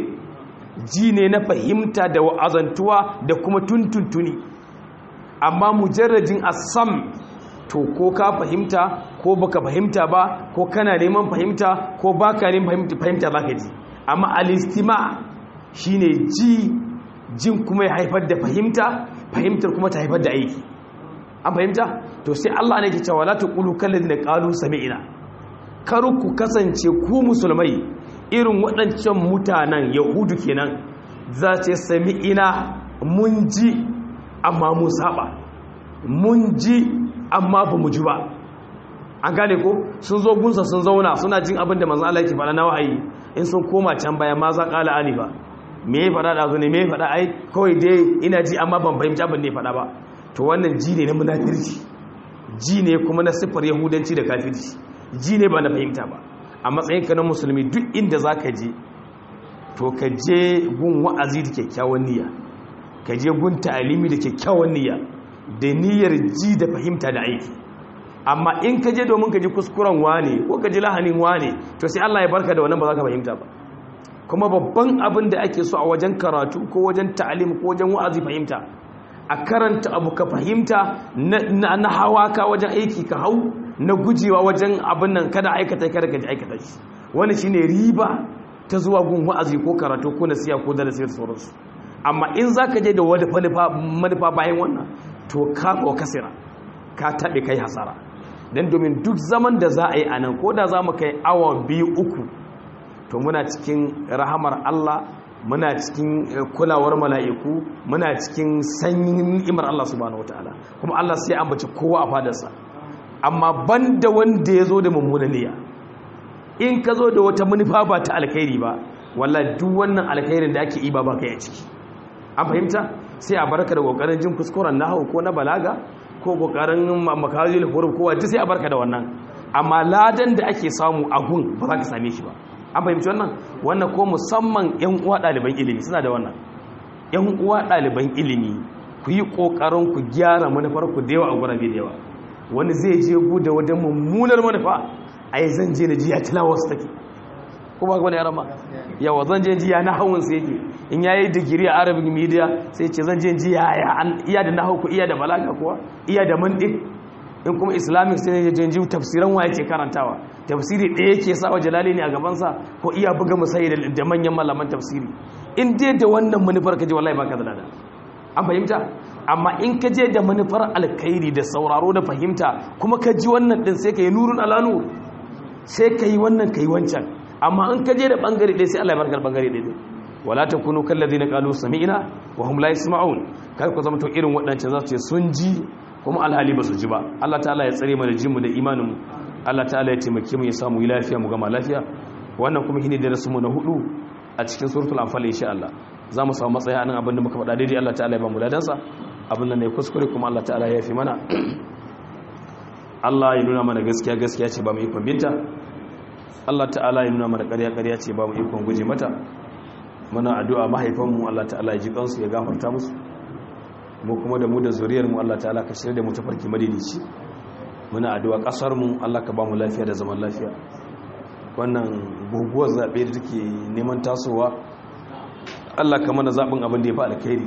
ji ne na fahimta da wa'azantuwa da kuma tuntuntuni amma mujarrajin asam to ko ka fahimta ko baka fahimta ba ko kana neman fahimta ko baka neman fahimta baka ji amma alistima shine ji jin kuma ya haifar da fahimta fahimtar kuma ta haifar da aiki an fahimta to sai Allah ne ke cewa la taqulu kallazina qalu sami'na kar ku kasance ku musulmai irin waɗancan mutanen yahudu kenan za ce sami'ina mun ji amma mun saba mun ji amma ba mu ji ba an gane ko sun zo gunsa sun zauna suna jin abin da manzan Allah yake faɗa na wahayi in sun koma can baya ma za ƙala ali ba me ya faɗa da ne me ya faɗa ai kawai dai ina ji amma ban fahimci abin da ya faɗa ba to wannan ji ne na munafirci ji ne kuma na siffar yahudanci da kafirci ji ne ba na fahimta ba a matsayin ka na musulmi duk inda za ka je to ka je gun wa'azi da kyakkyawan niyya ka je gun ta'alimi da kyakkyawan niyya da niyyar ji da fahimta da aiki amma in ka je domin ka ji kuskuren wane ko ka ji lahanin wane to sai Allah ya barka da wannan ba za ka fahimta ba kuma babban abin da ake so a wajen karatu ko wajen ta'alim ko wajen wa'azi fahimta a karanta abu ka fahimta na hawa ka wajen aiki ka hau na gujewa wajen abin nan kada aikata kada ka ji aikata shi wani shine riba ta zuwa gun wa'azi ko karatu ko nasiya ko darasi da sauransu amma in za ka je da wani manufa bayan wannan to ka ko kasira ka taɓe kai hasara don domin duk zaman da za a yi a nan ko da za mu kai awa biyu uku to muna cikin rahamar Allah muna cikin kulawar mala'iku muna cikin sanyin ni'imar Allah subhanahu wataala kuma Allah sai ambaci kowa a fadarsa amma banda wanda ya zo da mummuna niyya in ka zo da wata manufa ba ta alkhairi ba wallahi duk wannan alkhairin da ake yi ba ba kai a ciki an fahimta sai a barka da kokarin jin kuskuren nahwu ko na balaga ko kokarin makazil huruf ko wata sai a barka da wannan amma ladan da ake samu a gun ba za ka same shi ba an fahimci wannan wannan ko musamman yan uwa ɗaliban ilimi suna da wannan yan uwa ɗaliban ilimi ku yi kokarin ku gyara manufar ku da yawa a gurabe da yawa wani zai je gu da wajen mummunar manufa ai zan je na ji ya tilawa su take ko ba wani yaran ma yawa zan je ji ya na hawun sai yake in yayi digiri a arabic media sai ce zan je ji ya iya da nahawu ko iya da balaga kuwa iya da mantiq in kuma islamic sai ne je ji tafsiran wa yake karantawa tafsiri ɗaya yake sa wa jalali ne a gaban sa ko iya buga musayi da manyan malaman tafsiri in dai da wannan manufar ka je wallahi baka da lada an fahimta amma in ka je da manufar alkhairi da sauraro da fahimta kuma ka ji wannan din sai ka yi nurun alanu sai ka yi wannan ka yi wancan amma in ka je da bangare ɗaya sai Allah ya barkar bangare ɗaya wala takunu kallazina qalu sami'na wa hum la yasma'un kar ku zama to irin waɗancan za su ce sun ji kuma alhali ba su ji ba Allah ta'ala ya tsare mana jinmu da imanin mu Allah ta'ala ya taimake mu ya samu lafiya mu gama lafiya wannan kuma shine darasin mu na hudu a cikin suratul anfal insha Allah za mu samu matsaya nan abin da muka faɗa daidai Allah ta'ala ya ba mu ladansa abin da ne kuskure kuma Allah ta'ala ya fi mana Allah ya nuna mana gaskiya gaskiya ce ba mu ikon binta Allah ta'ala ya nuna mana ƙarya ƙarya ce ba mu ikon guje mata muna addu'a mahaifanmu Allah ta'ala ya ji kansu ya gafarta musu mu kuma da mu da zuriyar mu Allah ta'ala ka shirya da mu tafarki madinici muna addu'a kasar mu Allah ka ba mu lafiya da zaman lafiya wannan guguwar zabe da take neman tasowa Allah ka mana zabin abin da ya fi alkhairi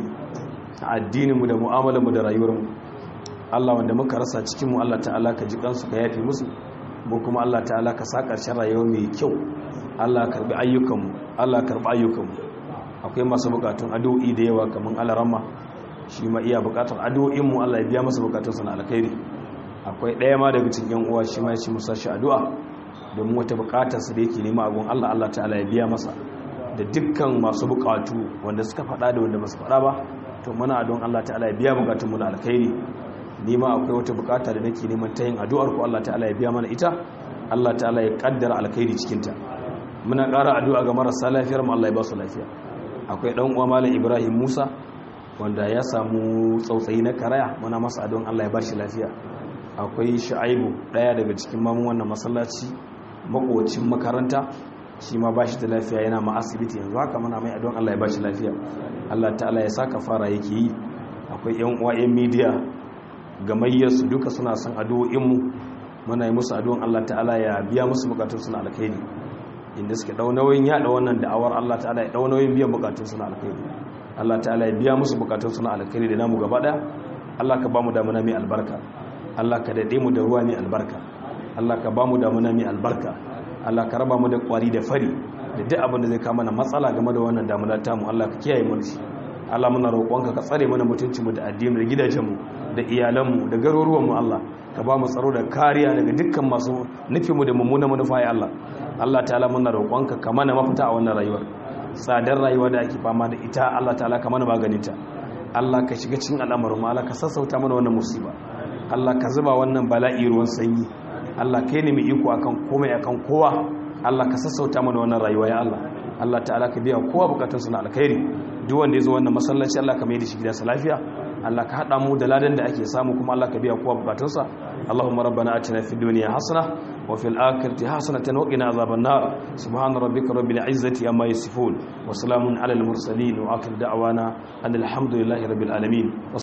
a addinin mu da mu'amalar mu da rayuwar mu Allah wanda muka rasa cikin mu Allah ta'ala ka ji kansu ka yafe musu mu kuma Allah ta'ala ka sa ƙarshen rayuwa mai kyau Allah karbi ayyukan mu Allah karbi ayyukan mu akwai masu bukatun addu'o'i da yawa kaman alarama shi ma iya bukatar addu'o'in mu Allah ya biya masa bukatunsa na alkhairi akwai ɗaya ma daga cikin yan uwa shi ma ya ci musa shi addu'a domin wata bukatar sa da yake nema a gun Allah Allah ta'ala ya biya masa da dukkan masu bukatu wanda suka faɗa da wanda ba su faɗa ba to muna addu'an Allah ta'ala ya biya bukatun mu na alkhairi ni ma akwai wata bukata da nake neman ta yin addu'ar ku Allah ta'ala ya biya mana ita Allah ta'ala ya kaddara alkhairi cikin ta muna ƙara addu'a ga marasa lafiyar mu Allah ya ba su lafiya akwai dan uwa malam Ibrahim Musa wanda ya samu tsautsayi na karaya muna masa addu'an Allah ya ba shi lafiya akwai Shu'aibu daya daga cikin mamun wannan masallaci makocin makaranta shi ma ba shi da lafiya yana ma asibiti yanzu haka muna mai addu'an Allah ya ba shi lafiya Allah ta'ala ya saka fara yake yi akwai yan uwa yan media gamayyarsu duka suna son addu'o'inmu muna yi musu addu'an Allah ta'ala ya biya musu bukatun suna alkhairi inda suke dau nauyin yada wannan da'awar Allah ta'ala ya dau nauyin biyan bukatun suna alkhairi Allah ta'ala ya biya musu bukatun suna alkhairi da namu gaba daya Allah ka bamu damuna mai albarka Allah ka dade mu da ruwa mai albarka Allah ka bamu damuna mai albarka Allah ka raba mu da kwari da fari da duk abin da zai kawo mana matsala game da wannan damuna tamu Allah ka kiyaye mu shi Allah muna roƙonka ka tsare mana mutuncinmu da addini da gidajenmu da iyalanmu da garuruwanmu Allah ka ba mu tsaro da kariya daga dukkan masu nufinmu da mummunan manufa ya Allah Allah ta'ala muna roƙonka ka mana mafita a wannan rayuwar tsadar rayuwa da ake fama da ita Allah ta'ala ka mana maganinta Allah ka shiga cikin al'amarin mu Allah ka sassauta mana wannan musiba Allah ka zuba wannan bala'i ruwan sanyi Allah kai ne mai iko akan komai akan kowa Allah ka sassauta mana wannan rayuwa ya Allah Allah ta'ala ka biya kowa bukatunsa na alkhairi duk wanda ya zo wannan masallaci Allah ka mai da shi gidansa lafiya Allah ka haɗa mu da ladan da ake samu kuma Allah ka biya kowa bukatunsa Allahumma rabbana atina fid dunya hasana wa fil akhirati hasanatan wa qina azaban nar subhana rabbika rabbil izzati amma yasifun wa salamun alal mursalin wa akhir da'wana alhamdulillahi rabbil alamin